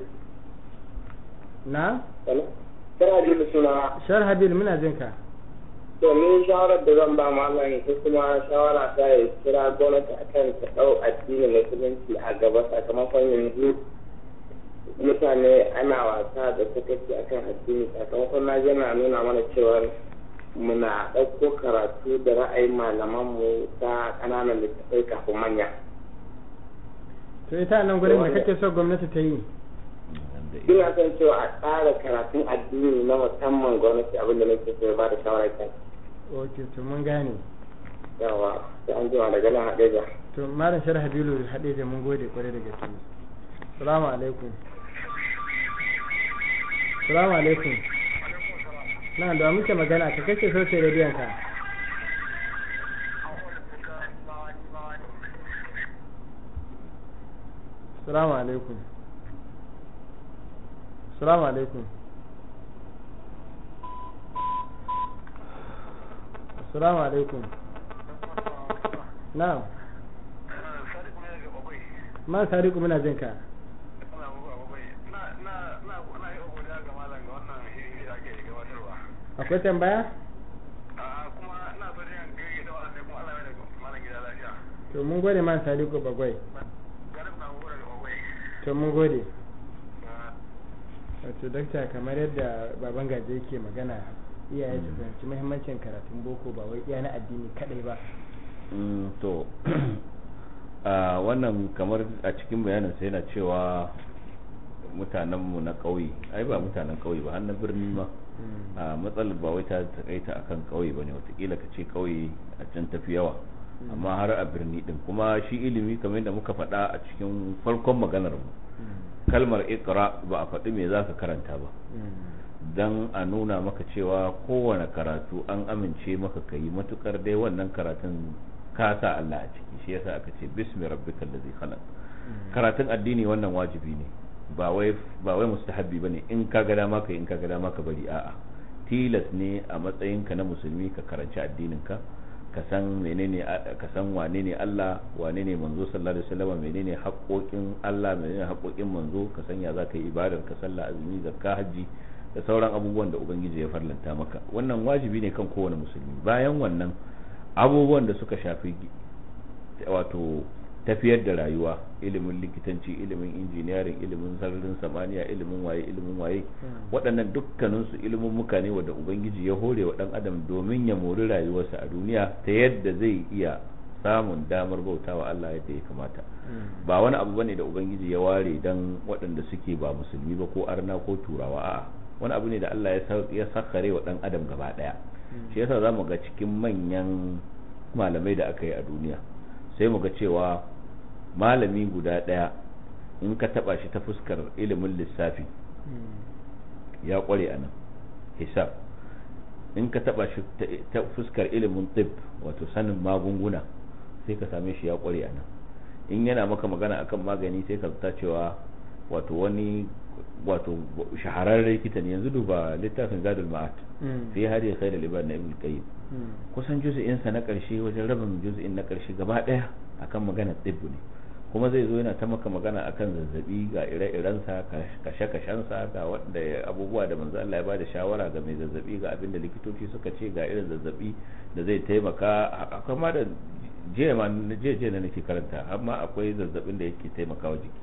na Sir Habib suna shar habil muna jin ka to ni shawarar da zan ba malam ko kuma shawara ta ya kira gwamnati akan ta dau addinin musulunci a gaba sakamakon yanzu mutane ana wasa da sakaci akan addini sakamakon na yana nuna mana cewa muna ɗauko karatu da ra'ayin malamanmu ta ƙananan littattafai kafin manya. to ita nan gurin da kake so gwamnati ta yi Ina son cewa a tsara karatun addini na musamman gwamnati abinda nake so ya ba da shawara kan. ok to mun gane Yawa, sai an jima daga nan haɗe to malam shar habilu haɗe da mun gode kwarai da gaske salamu alaikum salamu alaikum na da muke magana ka kake so sai rediyon ka salamu alaikum salamu alaikum salamu alaikum na'am sadiq ne daga babai ma sadiku muna jin ka ana muku babai na na na na yi godiya ga malam ga wannan hiri da ake gabatarwa akwai tambaya a kuma ina so ne ga yi da wannan kuma Allah ya da malam gida lafiya to mun gode ma sadiku bagwai garin na muku daga babai to mun gode wato dakta kamar yadda baban gaje yake magana iyaye su fahimci muhimmancin karatun boko ba wai iya na addini kadai ba Mm, to a wannan kamar a cikin bayanin sai yana cewa mutanenmu na ƙauye ai ba mutanen ƙauye ba har na birni ma a matsalar ba wai ta takaita akan ƙauye ba ne watakila ka ce ƙauye a can tafi yawa amma har a birni din kuma shi ilimi kamar yadda muka faɗa a cikin farkon maganar mu kalmar ikra ba a faɗi me za ka karanta ba dan a nuna maka cewa kowane karatu an amince maka ka yi matukar dai wannan karatun ka sa Allah a ciki shi yasa aka ce bismi rabbikal ladzi khalaq karatun addini wannan wajibi ne ba wai ba wai mustahabbi bane in ka ga dama ka in ka ga dama ka bari a'a tilas ne a matsayinka na musulmi ka karanci addinin ka ka san menene ka san wane ne Allah wane ne manzo sallallahu alaihi wasallam menene haƙoƙin Allah menene haƙoƙin manzo ka san ya zaka yi ibadar ka sallah azumi zakka haji da sauran abubuwan da ubangiji ya farlanta maka wannan wajibi ne kan kowane musulmi bayan wannan abubuwan da suka shafi wato tafiyar da rayuwa ilimin likitanci ilimin injiniyarin ilimin sararin samaniya ilimin waye ilimin waye waɗannan dukkaninsu ilimin muka ne wanda ubangiji ya hore wa ɗan adam domin ya mori rayuwarsa a duniya ta yadda zai iya samun damar bautawa Allah yadda ya kamata ba wani abu bane da ubangiji ya ware dan waɗanda suke ba musulmi ba ko arna ko turawa a'a wani abu ne da Allah ya sakare wa ɗan adam gaba ɗaya shi yasa za mu ga cikin manyan malamai da aka yi a duniya sai mu ga cewa malami guda ɗaya in ka taɓa shi ta fuskar ilimin lissafi ya ƙware a nan hisab in ka taɓa shi ta fuskar ilimin tib wato sanin magunguna sai ka same shi ya ƙware a nan in yana maka magana akan magani sai ka zata cewa wato wani wato shahararren likita ne yanzu duba littafin zadul ma'at fi hadi khair al-ibad na ibn qayyim kusan juz'in sa na karshe wajen rabin juz'in na karshe gaba daya akan magana tibbu ne kuma zai zo yana ta maka magana akan zazzabi ga ire-iren sa kashe-kashen sa ga wanda abubuwa da manzo Allah ya bada shawara ga mai zazzabi ga abinda likitoci suka ce ga irin zazzabi da zai taimaka akwai ma da jiya ma jiya na nake karanta amma akwai zazzabin da yake taimakawa jiki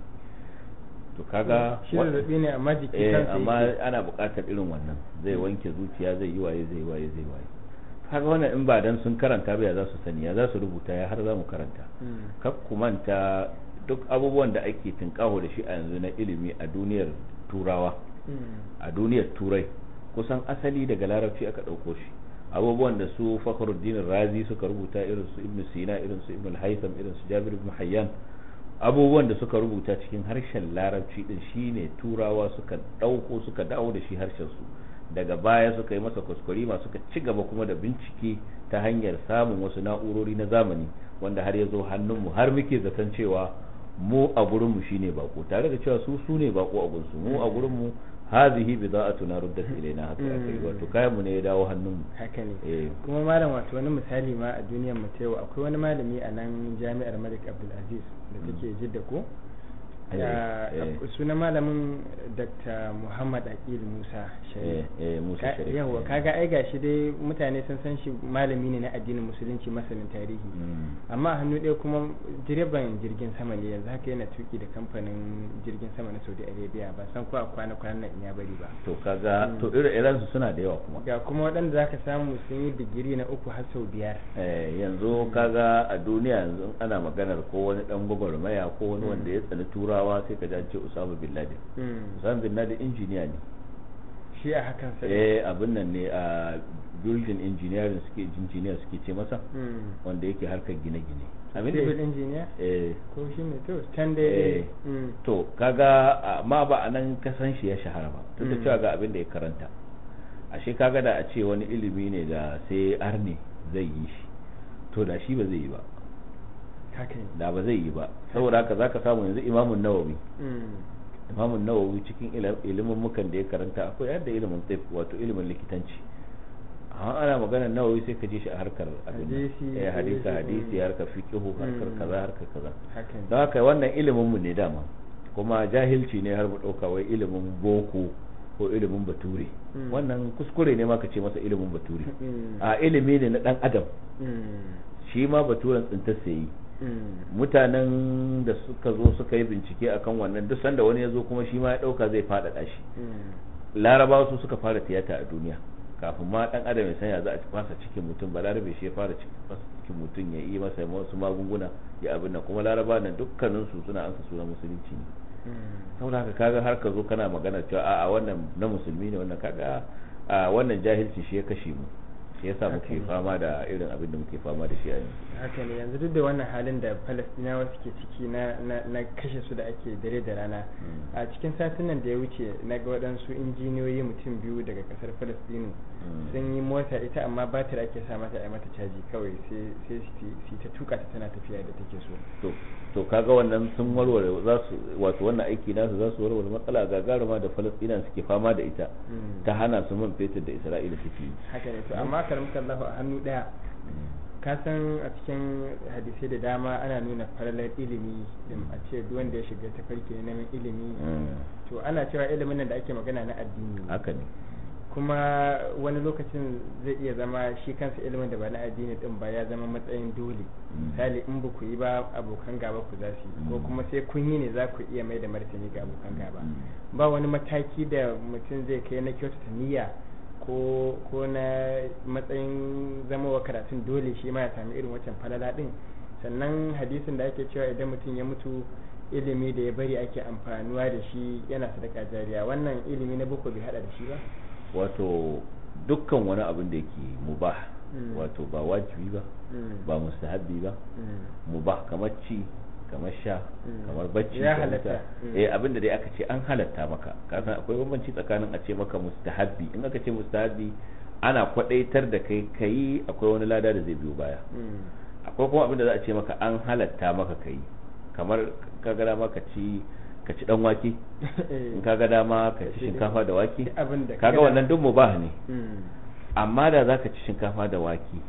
to kaga shi zazzabi ne amma jiki eh kansa amma yake ana buƙatar irin wannan zai wanke zuciya zai yi waye zai waye zai waye kaga wannan in ba dan sun karanta ba ya za su sani ya za su rubuta ya har za mu karanta Mm. kar ku manta duk abubuwan da ake tinkaho da shi a yanzu na ilimi a duniyar turawa Mm. a duniyar turai kusan asali daga larabci aka ɗauko shi abubuwan da su fakhruddin razi suka rubuta irin su ibn sina irin su ibn haytham irin su jabir ibn hayyan abubuwan da suka rubuta cikin harshen larabci din shine turawa suka ɗauko suka dawo da shi harshen su daga baya suka yi masa kuskurima suka ci gaba kuma da bincike ta hanyar samun wasu na'urori na zamani wanda har ya zo hannunmu har muke zaton cewa mu a gurinmu shine bako tare da cewa su su ne bako a gunsu mu a gurinmu hazihi bida'atuna ruddat ilaina haka aka yi wato kayan mu ne ya dawo hannunmu haka ne eh kuma malam wato wani misali ma a duniyar mu ta yau akwai wani malami a nan jami'ar malik abdulaziz da take jidda ko Eh, Ya- eh. sunan malamin dr muhammad aqil musa eh sharif eh musa Ka- sharif yawa eh. kaga ai gashi dai mutane sun san shi malami ne na addinin musulunci masanin tarihi Mm. amma a hannu ɗaya kuma direban jirgin sama ne yanzu haka yana tuki da kamfanin jirgin sama na saudi arabia ba san ko a kwana kwanan nan in ya bari ba to kaga Mm. to irin irin su suna da yawa kuma ga kuma waɗanda zaka samu sun yi digiri na uku har sau biyar eh yanzu kaga a duniya yanzu in ana maganar ko wani dan gwagwarmaya ko wani Mm. wanda ya tsani turawa sai ka ji an ce Usama bin Laden Mm. Usama bin Laden injiniya ne shi a hakan sa eh abin nan ne a building engineering suke engineer suke ce masa Mm. wanda yake harkar gine-gine abin da civil engineer eh ko shi ne to can Eh. dai Mm. to kaga amma ba a nan kasan shi ya shahara ba duk da Mm. cewa ga abin da ya karanta ashe kaga da a ce wani ilimi ne da sai arne zai yi shi to da shi ba zai yi ba haka ne da ba zai yi ba saboda haka zaka samu yanzu imamun nawawi Mm. imamun nawawi cikin ila- ilimin mukan da ya karanta akwai yadda ilimin tsif wato ilimin likitanci amma ana maganar nawawi sai ka ji shi a harkar abin nan. Hadisi, eh hadisi hadisi, hadisi mm. harkar fiqhu harkar Mm. kaza harkar kaza haka ne don haka wannan ilimin mu ne dama kuma jahilci ne har mu dauka wai ilimin boko ko ilimin bature Mm. wannan kuskure ne ma ka ce masa ilimin bature Mm. a ilimi ne na dan adam Mm. shi ma baturen tsintar sai Mm. mutanen da suka zo suka yi bincike akan wannan duk sanda wani ya zo kuma shi ma ya dauka zai faɗaɗa shi Mm. larabawa su suka fara tiyata a duniya kafin ma dan adam ya sanya za a fasa cikin mutum ba larabe shi ya fara cikin fasa cikin mutum ya yi masa wasu magunguna ya abin nan kuma laraba nan dukkanin su suna ansa sunan musulunci ne Mm. saboda haka kaga har ka zo kana magana cewa a'a wannan na musulmi ne wannan kaga a wannan jahilci shi ya kashe mu shi yasa Haka muke ne. fama da irin abin da muke fama da shi a yanzu haka ne yanzu duk da wannan halin da falastinawa suke ciki na, na, na kashe su da ake dare da rana Mm. a cikin satin nan da ya wuce na ga waɗansu injiniyoyi mutum biyu daga ƙasar falastinu Mm. sun yi mota ita amma batir ake sa mata a mata caji kawai sai sai su su ta tuka ta tana tafiya da take so to to kaga wannan sun warware za su wato wannan aiki nasu za su warware matsala gagaruma da falastina suke fama da ita Mm. ta hana su man fetur da isra'ila suke yi haka ne to amma karamka Allah a hannu ɗaya ka san a cikin hadisai da dama ana nuna falalar ilimi din a ce duk wanda ya shiga ta farke neman ilimi Mm. to ana cewa ilimin nan da ake magana na addini ne. haka ne kuma wani lokacin zai iya zama shi kansa ilimin da ba na addini din ba ya zama matsayin dole Mm. misali in ba ku yi ba abokan gaba ku za su yi ko Mm. kuma sai kun yi ne za ku iya mai da martani ga abokan gaba Mm. ba wani mataki da mutum zai kai na kyautata niyya ko ko na matsayin zama wa karatun dole shi ma ya sami irin wancan falala din sannan hadisin da ake cewa idan mutum ya mutu ilimi da ya bari ake amfanuwa da shi yana sadaka jariya wannan ilimi na boko bai hada da shi ba wato dukkan wani abin da yake mubah Mm. wato ba wajibi ba Mm. ba mustahabbi ba Mm. mubah kamar ci kamar sha Mm. kamar bacci Ya kamar halatta. ta- Mm. eh abin da dai aka ce an halatta maka kasan akwai bambanci tsakanin a ce maka mustahabbi in aka ce mustahabbi ana kwadaitar da kai kai akwai wani lada da zai biyo baya Mm. akwai kuma abin da za a ce maka an halatta maka kai kamar ka ga dama ka ci ka ci dan wake in ka ga dama ka ci shinkafa da wake abin da kaga wannan duk mubah ne Mm. amma da za ka ci shinkafa da wake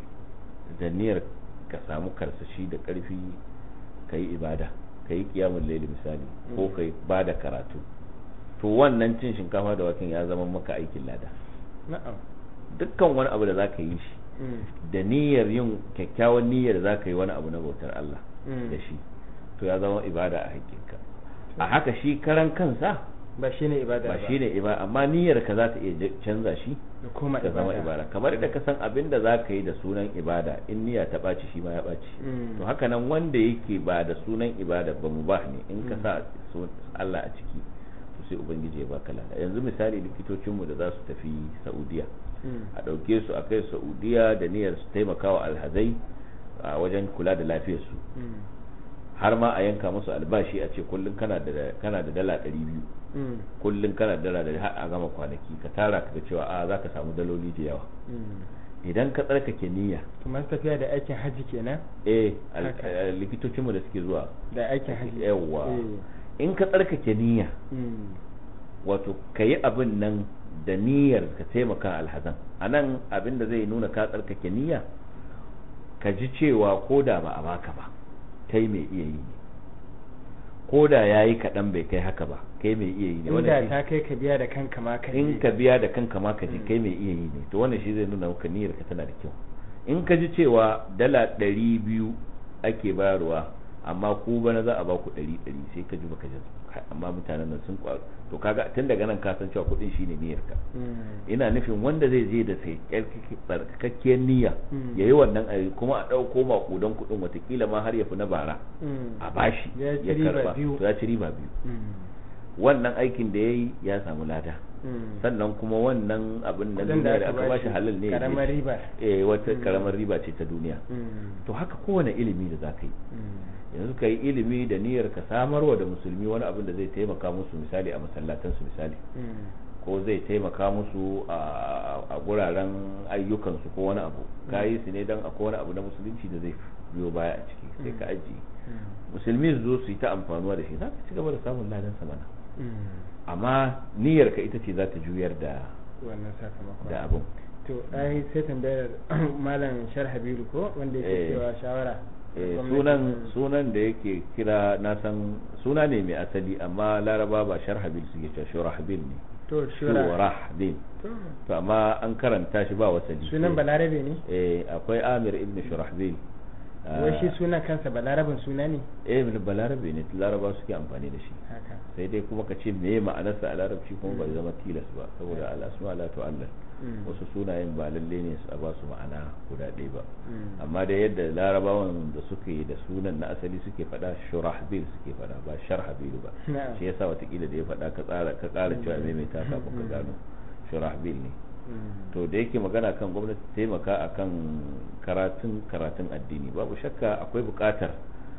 da niyyar ka samu karsashi da karfi ka yi ibada ka yi kiyamun laili misali ko Mm. ka yi ba da karatu to wannan cin shinkafa da waken ya zama maka aikin lada na'am dukkan wani abu da za ka yi shi Mm. da niyyar yin kyakkyawan niyyar za ka yi wani abu na bautar Allah Mm. da shi to ya zama ibada a haƙƙinka a haka shi karan kansa ba shine ibada ba shi ne ibada amma niyyar ka za ta iya je- canza shi da koma ta zama ibada kamar da ka san abin da za ka yi da sunan ibada in niyya ta ɓaci shi ma ya ɓaci Mm. to haka nan wanda yake ba da sunan ibada ba mu ba ne in ka Mm. sa su- Allah a ciki to sai ubangiji ya baka lada yanzu misali likitocinmu da za su tafi Saudiya Mm. a ɗauke su a kai Saudiya da niyyar su taimaka wa alhazai a wajen kula da lafiyarsu Mm. har ma a yanka musu albashi a ce kullum kana da kana da dala ɗari biyu Mm. kullum kana da dala ɗari har a gama kwanaki ka tara ka ga cewa a za ka samu daloli da yawa Mm. idan ka tsarkake niyya to masu tafiya da aikin hajji kenan eh al- Haka. eh, likitocinmu da suke zuwa da aikin hajji yawwa Eh. in ka tsarkake niyya Mm. wato ka yi abin nan da niyyar ka taimaka alhazan a nan abin da zai nuna ka tsarkake niyya ka ji cewa ko da ba a baka ba kai mai iya yi ne ko da ya yi kaɗan bai kai haka ba kai mai iya yi ne inda wannan ta kai ka biya da kanka ma ka shi- in je. ka biya da kanka ma ka ji Mm. kai mai iya yi ne to wannan shi zai nuna maka niyyar ka tana da kyau in ka ji cewa dala ɗari biyu ake bayarwa amma ku bana za a ba ku ɗari ɗari sai ka ji baka ji kai, amma mutanen nan sun kwa to kaga tun daga nan ka san cewa kuɗin shine niyyar ka Mm. ina nufin wanda zai je da sai tsarkakakkiyar niyya Mm. ya yi wannan ayi kuma a ɗauko maƙudan kuɗin watakila ma har ya fi na bara Mm. a bashi Ya ci ya riba karba biyu. to ya ci riba biyu Mm. wannan aikin da ya yi ya samu lada Mm. sannan kuma wannan abin da Kudin duniya da aka bashi halal ne ya je karamar ci. riba eh wata Mm. karamar riba ce ta duniya Mm. to haka kowane ilimi da za ka yi Mm. yanzu ka yi ilimi da niyyar ka samarwa da musulmi wani abin da zai taimaka musu misali a masallatansu misali Mm. ko zai taimaka musu a a guraren ayyukansu ko wani abu ka yi su ne don akwai wani abu na musulunci da zai biyo baya a ciki sai ka ajiye Mm. musulmi su zo su yi ta amfanuwa da shi za ka ci gaba da samun ladan mana Mm. amma niyyar ka ita ce za ta juyar da wannan sakamakon da abin to ai sai tambayar malam shar habiru ko wanda Eh. yake cewa shawara Eh, gwamnati- sunan sunan da yake kira na san suna ne mai asali amma laraba ba sharhabil suke cewa shurahbil ne to shura shurahbil to to amma an karanta shi ba wasali sunan balarabe ne eh akwai amir ibn shurahbil wai shi sunan kansa balarabin suna ne eh ibn balarabe ne laraba suke amfani da shi haka sai dai kuma ka ce meye ma'anarsa a larabci kuma bai zama tilas ba saboda al-asma la tu'allal Mm. wasu sunayen ba lalle ne su a ba su ma'ana guda ɗaya ba Mm. amma da yadda larabawan da suke da sunan na asali suke faɗa shurahbil suke faɗa ba sharhabil ba Na'am. shi yasa watakila da ya faɗa ka tsara ka ƙara cewa maimaita kafin ka Mm. gano shurahbil ne Mm. to da yake magana kan gwamnati taimaka akan karatun karatun addini babu shakka akwai buƙatar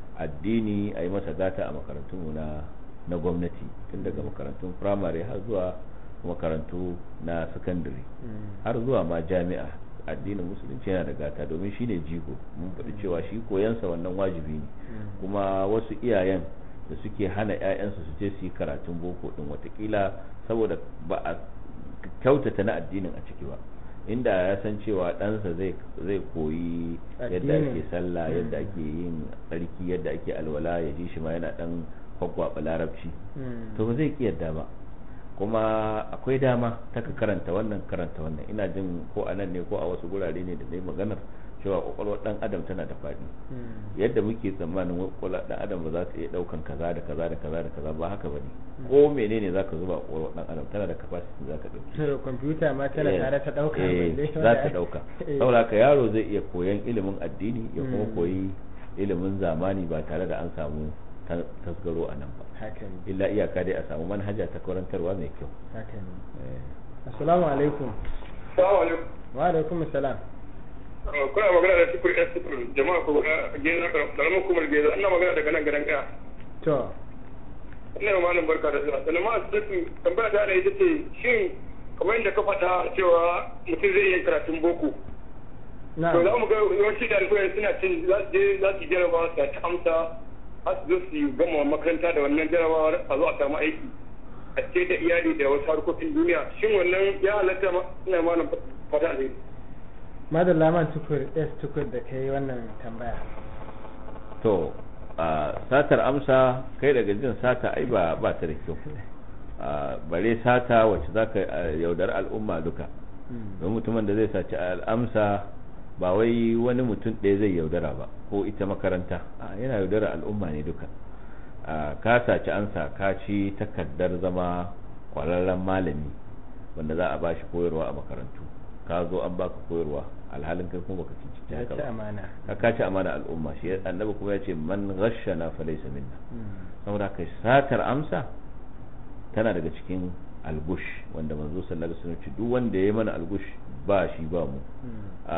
addini a yi masa gata a makarantunmu na na gwamnati tun daga makarantun firamare har zuwa makarantu na sakandare Mm. har zuwa ma jami'a addinin musulunci yana da gata domin shine jigo mun faɗi cewa shi koyansa wannan wajibi ne Mm. kuma wasu iyayen da suke hana 'ya'yansu su je su yi karatun boko din watakila saboda ba a kyautata na addinin a ciki ba inda ya san cewa ɗansa zai zai koyi yadda Addinin. ake sallah yadda Mm. ake yin tsarki yadda ake alwala ya ji shi ma yana ɗan kwakwaba larabci Mm. to ba zai ki yadda ba kuma akwai dama ta ka karanta wannan karanta wannan ina jin ko a nan ne ko a wasu gurare ne da dai maganar cewa kwakwalwar dan adam tana da faɗi Mm. yadda muke tsammanin kwakwalwar dan adam ba za ta iya daukan kaza da kaza da kaza da kaza ba haka bane ko menene zaka zuba a kwakwalwar dan adam tana da capacity za ka dauki to kwamfuta ma tana Eh, tare ta dauka eh, balle za wanda- ta dauka Eh. saboda haka yaro zai iya koyan ilimin addini ya kuma Mm. koyi ilimin zamani ba tare da an samu ta- tasgaro a nan ba haka ne illa iyaka dai a samu manhaja ta karantarwa mai kyau haka ne Eh. assalamu alaikum Salamu alaikum. wa alaikum assalam Uh, Kuna magana da sifir ɗan sifir jama'a ko ga geza ƙaramin kumar geza ina magana daga nan gadan ɗaya. to Ina yi malam barka da zuwa. Sannan ma su tambaya ta da ita ce shin kamar yadda ka faɗa cewa mutum zai yi karatun boko. na To za mu ga yawanci ɗalibai suna cin za su je za su yi jarabawa su ta amsa har su zo su gama makaranta da wannan jarabawar a zo a samu aiki. A ce da iyali da wasu harkokin duniya. Shin wannan ya halatta ma ina malam fata ne. madalla man tukur s tukur da kai wannan tambaya to a satar amsa kai daga jin sata ai ba ba ta da kyau a bare sata wacce zaka a, yaudar al'umma duka Mm. don mutumin da zai saci al'amsa ba wai wani mutum ɗaya zai yaudara ba ko ita makaranta a yana yaudara al'umma ne duka a ka saci ansa ka ci takardar zama kwararren malami wanda za a bashi koyarwa a makarantu ka zo an baka koyarwa alhalin kai kuma baka cincin ya haka ci ba amana ka kaci amana al'umma shi annabi kuma ya ce man ghashana fa laysa minna Mm. saboda kai satar amsa tana daga cikin algush wanda manzo sallallahu alaihi wasallam ce duk wanda ya mana algush ba shi ba mu Mm. a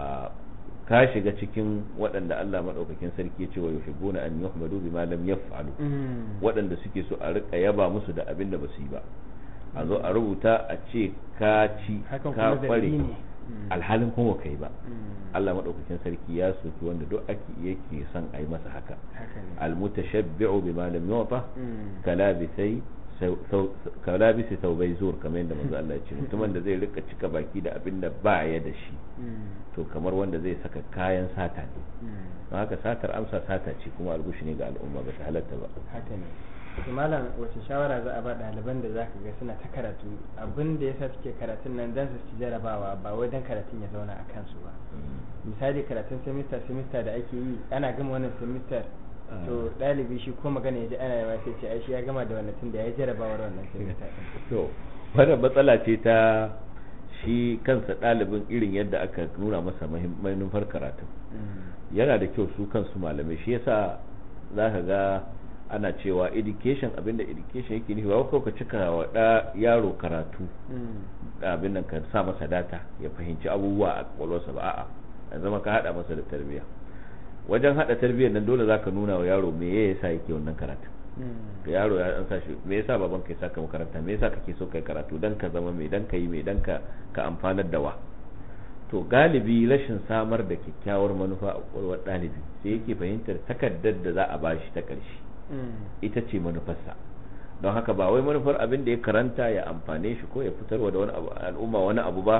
ka shiga cikin waɗanda Allah madaukakin sarki ya ce wa yuhibbuna an yuhmadu bima lam yaf'alu Mm. waɗanda suke so a rika yaba musu da abin da ba su yi ba a zo a rubuta a ce ka ci hakan ka kuma kware zargi ne Mm. alhalin kuma kai ba Mm. Allah madaukakin sarki ya soki wanda duk ake yake son a yi masa haka haka ne almutashabbi'u bima lam yu'ta Mm. kalabisai kalabisi taubai zur kamar yadda manzo Allah ya ce mutumin da zai rika cika baki da abin da ba ya da shi Mm. to kamar wanda zai saka kayan sata ne Mm. don haka satar amsa sata ce kuma algushi ne ga al'umma ba ta halatta ba haka ne to malam wace shawara za a ba ɗaliban da za ka ga suna ta karatu abin da yasa suke karatun nan dan su ci jarabawa ba wai dan karatun ya zauna a kansu ba misali karatun semester semester da ake yi ana gama wannan semester to ɗalibi shi ko magana ya ji ana yawa sai ce ai shi ya gama da wannan tun da ya yi jarabawar wannan semester ɗin to wannan matsala ce ta shi kansa ɗalibin irin yadda aka nuna masa mahim- manufar karatu Mm. yana da kyau su kansu malamai shi yasa za ka ga ana cewa education abinda education yake nufi ba wai kawai ka cika wa ɗa yaro karatu Mm. abin nan ka sa masa data ya fahimci abubuwa a kwakwalwarsa ba a'a ya zama ka hada masa da tarbiyya wajen hada tarbiyyar nan dole zaka nuna wa yaro me ya yasa yake wannan karatu Mm. ga yaro ya an sa shi me yasa baban kai saka makaranta me yasa kake so kai karatu dan ka zama mai dan ka yi mai dan ka ka amfanar da wa to galibi rashin samar da kyakkyawar manufa a kwakwalwar ɗalibi sai yake fahimtar takardar da za a bashi ta ƙarshe Mm. ita ce manufarsa don haka ba wai manufar abin da ya karanta ya amfane shi ko ya fitarwa da wani abu al'umma wani abu ba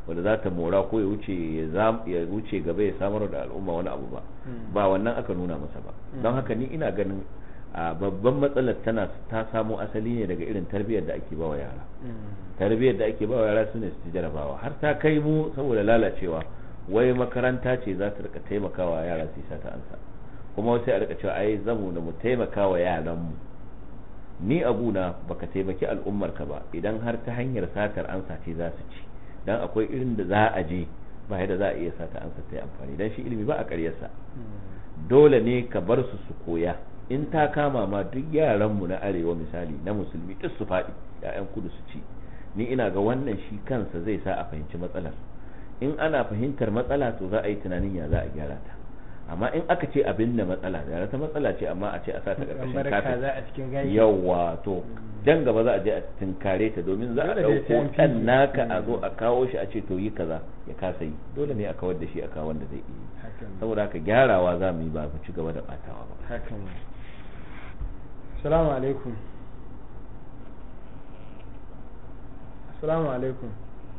wanda za ta mora ko ya wuce ya wuce gaba ya samar da al'umma wani abu ba ba wannan aka nuna masa ba don haka ni ina ganin a babban matsalar tana ta samo asali ne daga irin tarbiyyar da ake bawa yara tarbiyyar da ake bawa yara sune su jarabawa har ta kai mu saboda lalacewa wai makaranta ce za ta rika taimakawa yara su yi ta ansa kuma sai a rika cewa ai zamu da mu taimakawa yaran mu ni abuna baka taimaki al'ummar ka ba idan har ta hanyar satar ansa ce za su ci dan akwai irin da za a je ba yadda za a iya sata ansa ta yi amfani dan shi ilimi ba a ƙaryarsa dole ne ka bar su su koya in ta kama ma duk yaranmu na arewa misali na musulmi duk su faɗi ya'yan kudu su ci ni ina ga wannan shi kansa zai sa a fahimci matsalar in ana fahimtar matsala to za a yi tunanin ya za a gyara ta amma in aka ce abin da matsala da ta matsala ce amma a ce a sa ta karkashin kafin yawa to dan gaba za a je a tinkare ta domin za a ɗauko ɗan naka a zo a kawo shi a ce to yi kaza ya kasa yi dole ne a kawar da shi a kawo wanda zai iya saboda haka gyarawa za mu yi ba mu ci gaba da batawa ba hakan assalamu alaikum assalamu alaikum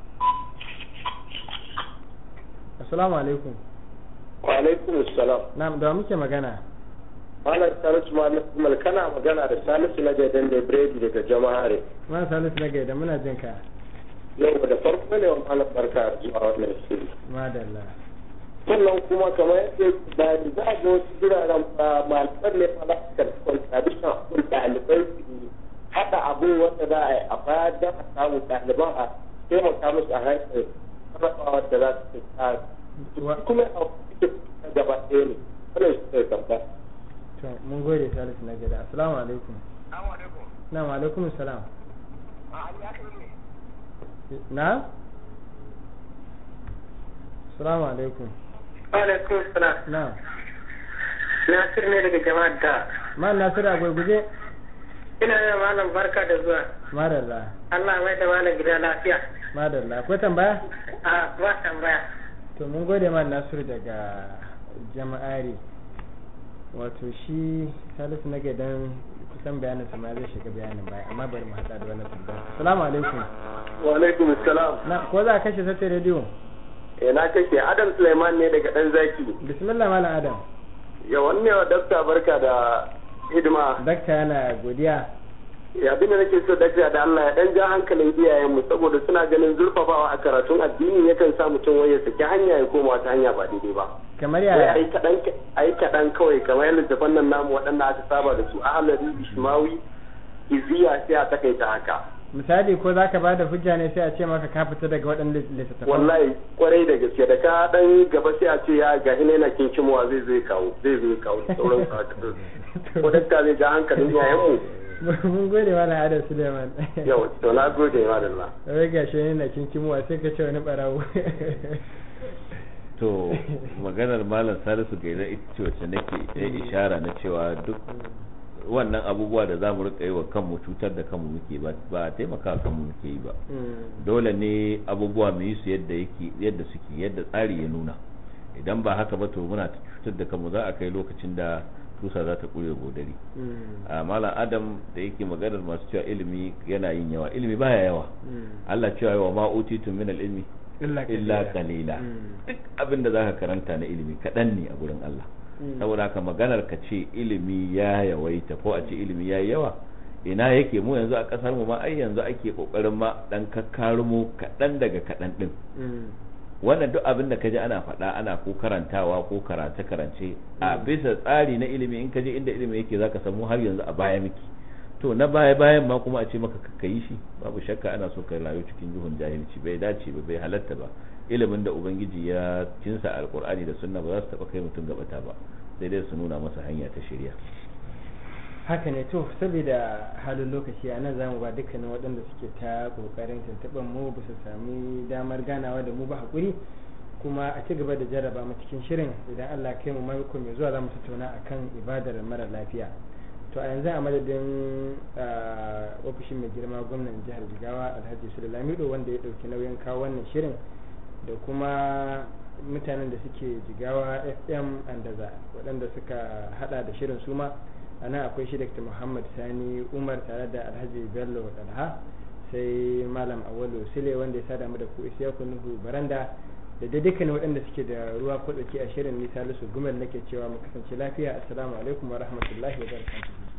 assalamu alaikum wa alaikum assalam na'am da muke magana malam salisu mal kana magana da salisu na gaidan da biredi daga jama'are ma salisu na gaidan muna jin ka yau da farko ne wa malam barka zuwa wannan shiri madalla sannan kuma kamar yadda da za a ga wasu biraren malaman ne ma za su karɓi contribution kun ɗalibai su haɗa abin wanda za a yi a baya don a samu ɗaliban a taimaka musu a hankali sarrafawa da za su ta kuma a gaba ɗaya ne wannan shi ne tambaya to mun gode salisu na gida assalamu alaikum na wa alaikum salam na assalamu alaikum alaikum salam na nasir ne daga jama'ar da ma nasir a gurguje ina da malam barka da zuwa madalla Allah mai da malam gida lafiya madalla akwai tambaya a ba tambaya to mun gode ma nasiru daga jama'ari wato shi salisu na gidan kusan bayanin sama zai shiga bayanin baya amma bari mu hada da wannan tambaya assalamu alaikum wa alaikum assalam na ko za a kashe sace rediyo eh na kashe adam suleiman ne daga dan zaki bismillah malam adam ya wanne wa dakta barka da hidima dakta yana godiya ya abin da nake so dakta da Allah ya dan ja hankalin iyayenmu saboda suna ganin zurfafawa a karatun addini yakan sa mutum waye saki hanya ya koma wata hanya ba daidai ba kamar yaya ai kadan ai kadan kawai kamar yadda littafan nan namu waɗanda aka saba da su ahlari ishmawi iziya sai a takaita haka misali ko zaka ba da hujja ne sai a ce maka ka fita daga waɗannan littattafan wallahi kwarai da gaske da ka dan gaba sai a ce ya ga ina yana kinkimowa zai zai kawo zai zai kawo da sauran su haka ko dakta zai ja hankalin iyayenmu mun gode mana Adam Suleiman yau to na gode ma Allah wai gashi yana kinkimowa sai ka ce wani barawo to maganar malam salisu gaira ita ce wacce nake ishara na cewa duk wannan abubuwa da za mu rika yi wa kanmu cutar da kanmu muke ba ba taimaka kanmu muke yi ba dole ne abubuwa mu yi su yadda yake yadda suke yadda tsari ya nuna idan ba haka ba to muna cutar da kanmu za a kai lokacin da tusa za ta kure godari a malam adam da yake maganar masu cewa ilimi yana yin yawa ilimi baya yawa Allah cewa yawa ma utitu min ilmi illa qalila duk abin da zaka karanta na ilimi kaɗan ne a gurin Allah saboda haka maganar ka ce ilimi ya yawaita ko a ce ilimi ya yawa ina yake mu yanzu a kasar mu ma ai yanzu ake kokarin ma dan kakkarumo kaɗan daga kaɗan din wannan duk abin da kaji ana faɗa ana ko karantawa ko karance karance a bisa tsari na ilimi in kaje inda ilimi yake zaka samu har yanzu a baya miki to na baya bayan ma kuma a ce maka ka yi shi babu shakka ana so ka rayu cikin duhun jahilci bai dace ba bai halatta ba ilimin da ubangiji ya cinsa alkur'ani da sunna ba za su taba kai mutum gabata ba sai dai su nuna masa hanya ta shirya haka ne to saboda halin lokaci a nan zamu ba dukkanin waɗanda suke ta kokarin tuntuɓar mu ba su sami damar ganawa da mu ba hakuri kuma a ci gaba da jarraba mu cikin shirin idan Allah kai mu mako mai zuwa za mu tattauna akan ibadar mara lafiya to a yanzu a madadin ofishin mai girma gwamnan jihar jigawa alhaji sulamido wanda ya ɗauki nauyin kawo wannan shirin da kuma mutanen da suke jigawa fm andaza waɗanda suka hada da shirin suma a nan akwai shi dr muhammad sani umar tare da alhaji bello dalha sai malam awalu sile wanda ya sada mu da ku isiya nuhu baranda da dai dukkan waɗanda suke da ruwa ko tsaki a shirin nisa lusu gumel nake cewa mu kasance lafiya assalamu alaikum wa rahmatullahi wa barakatuhu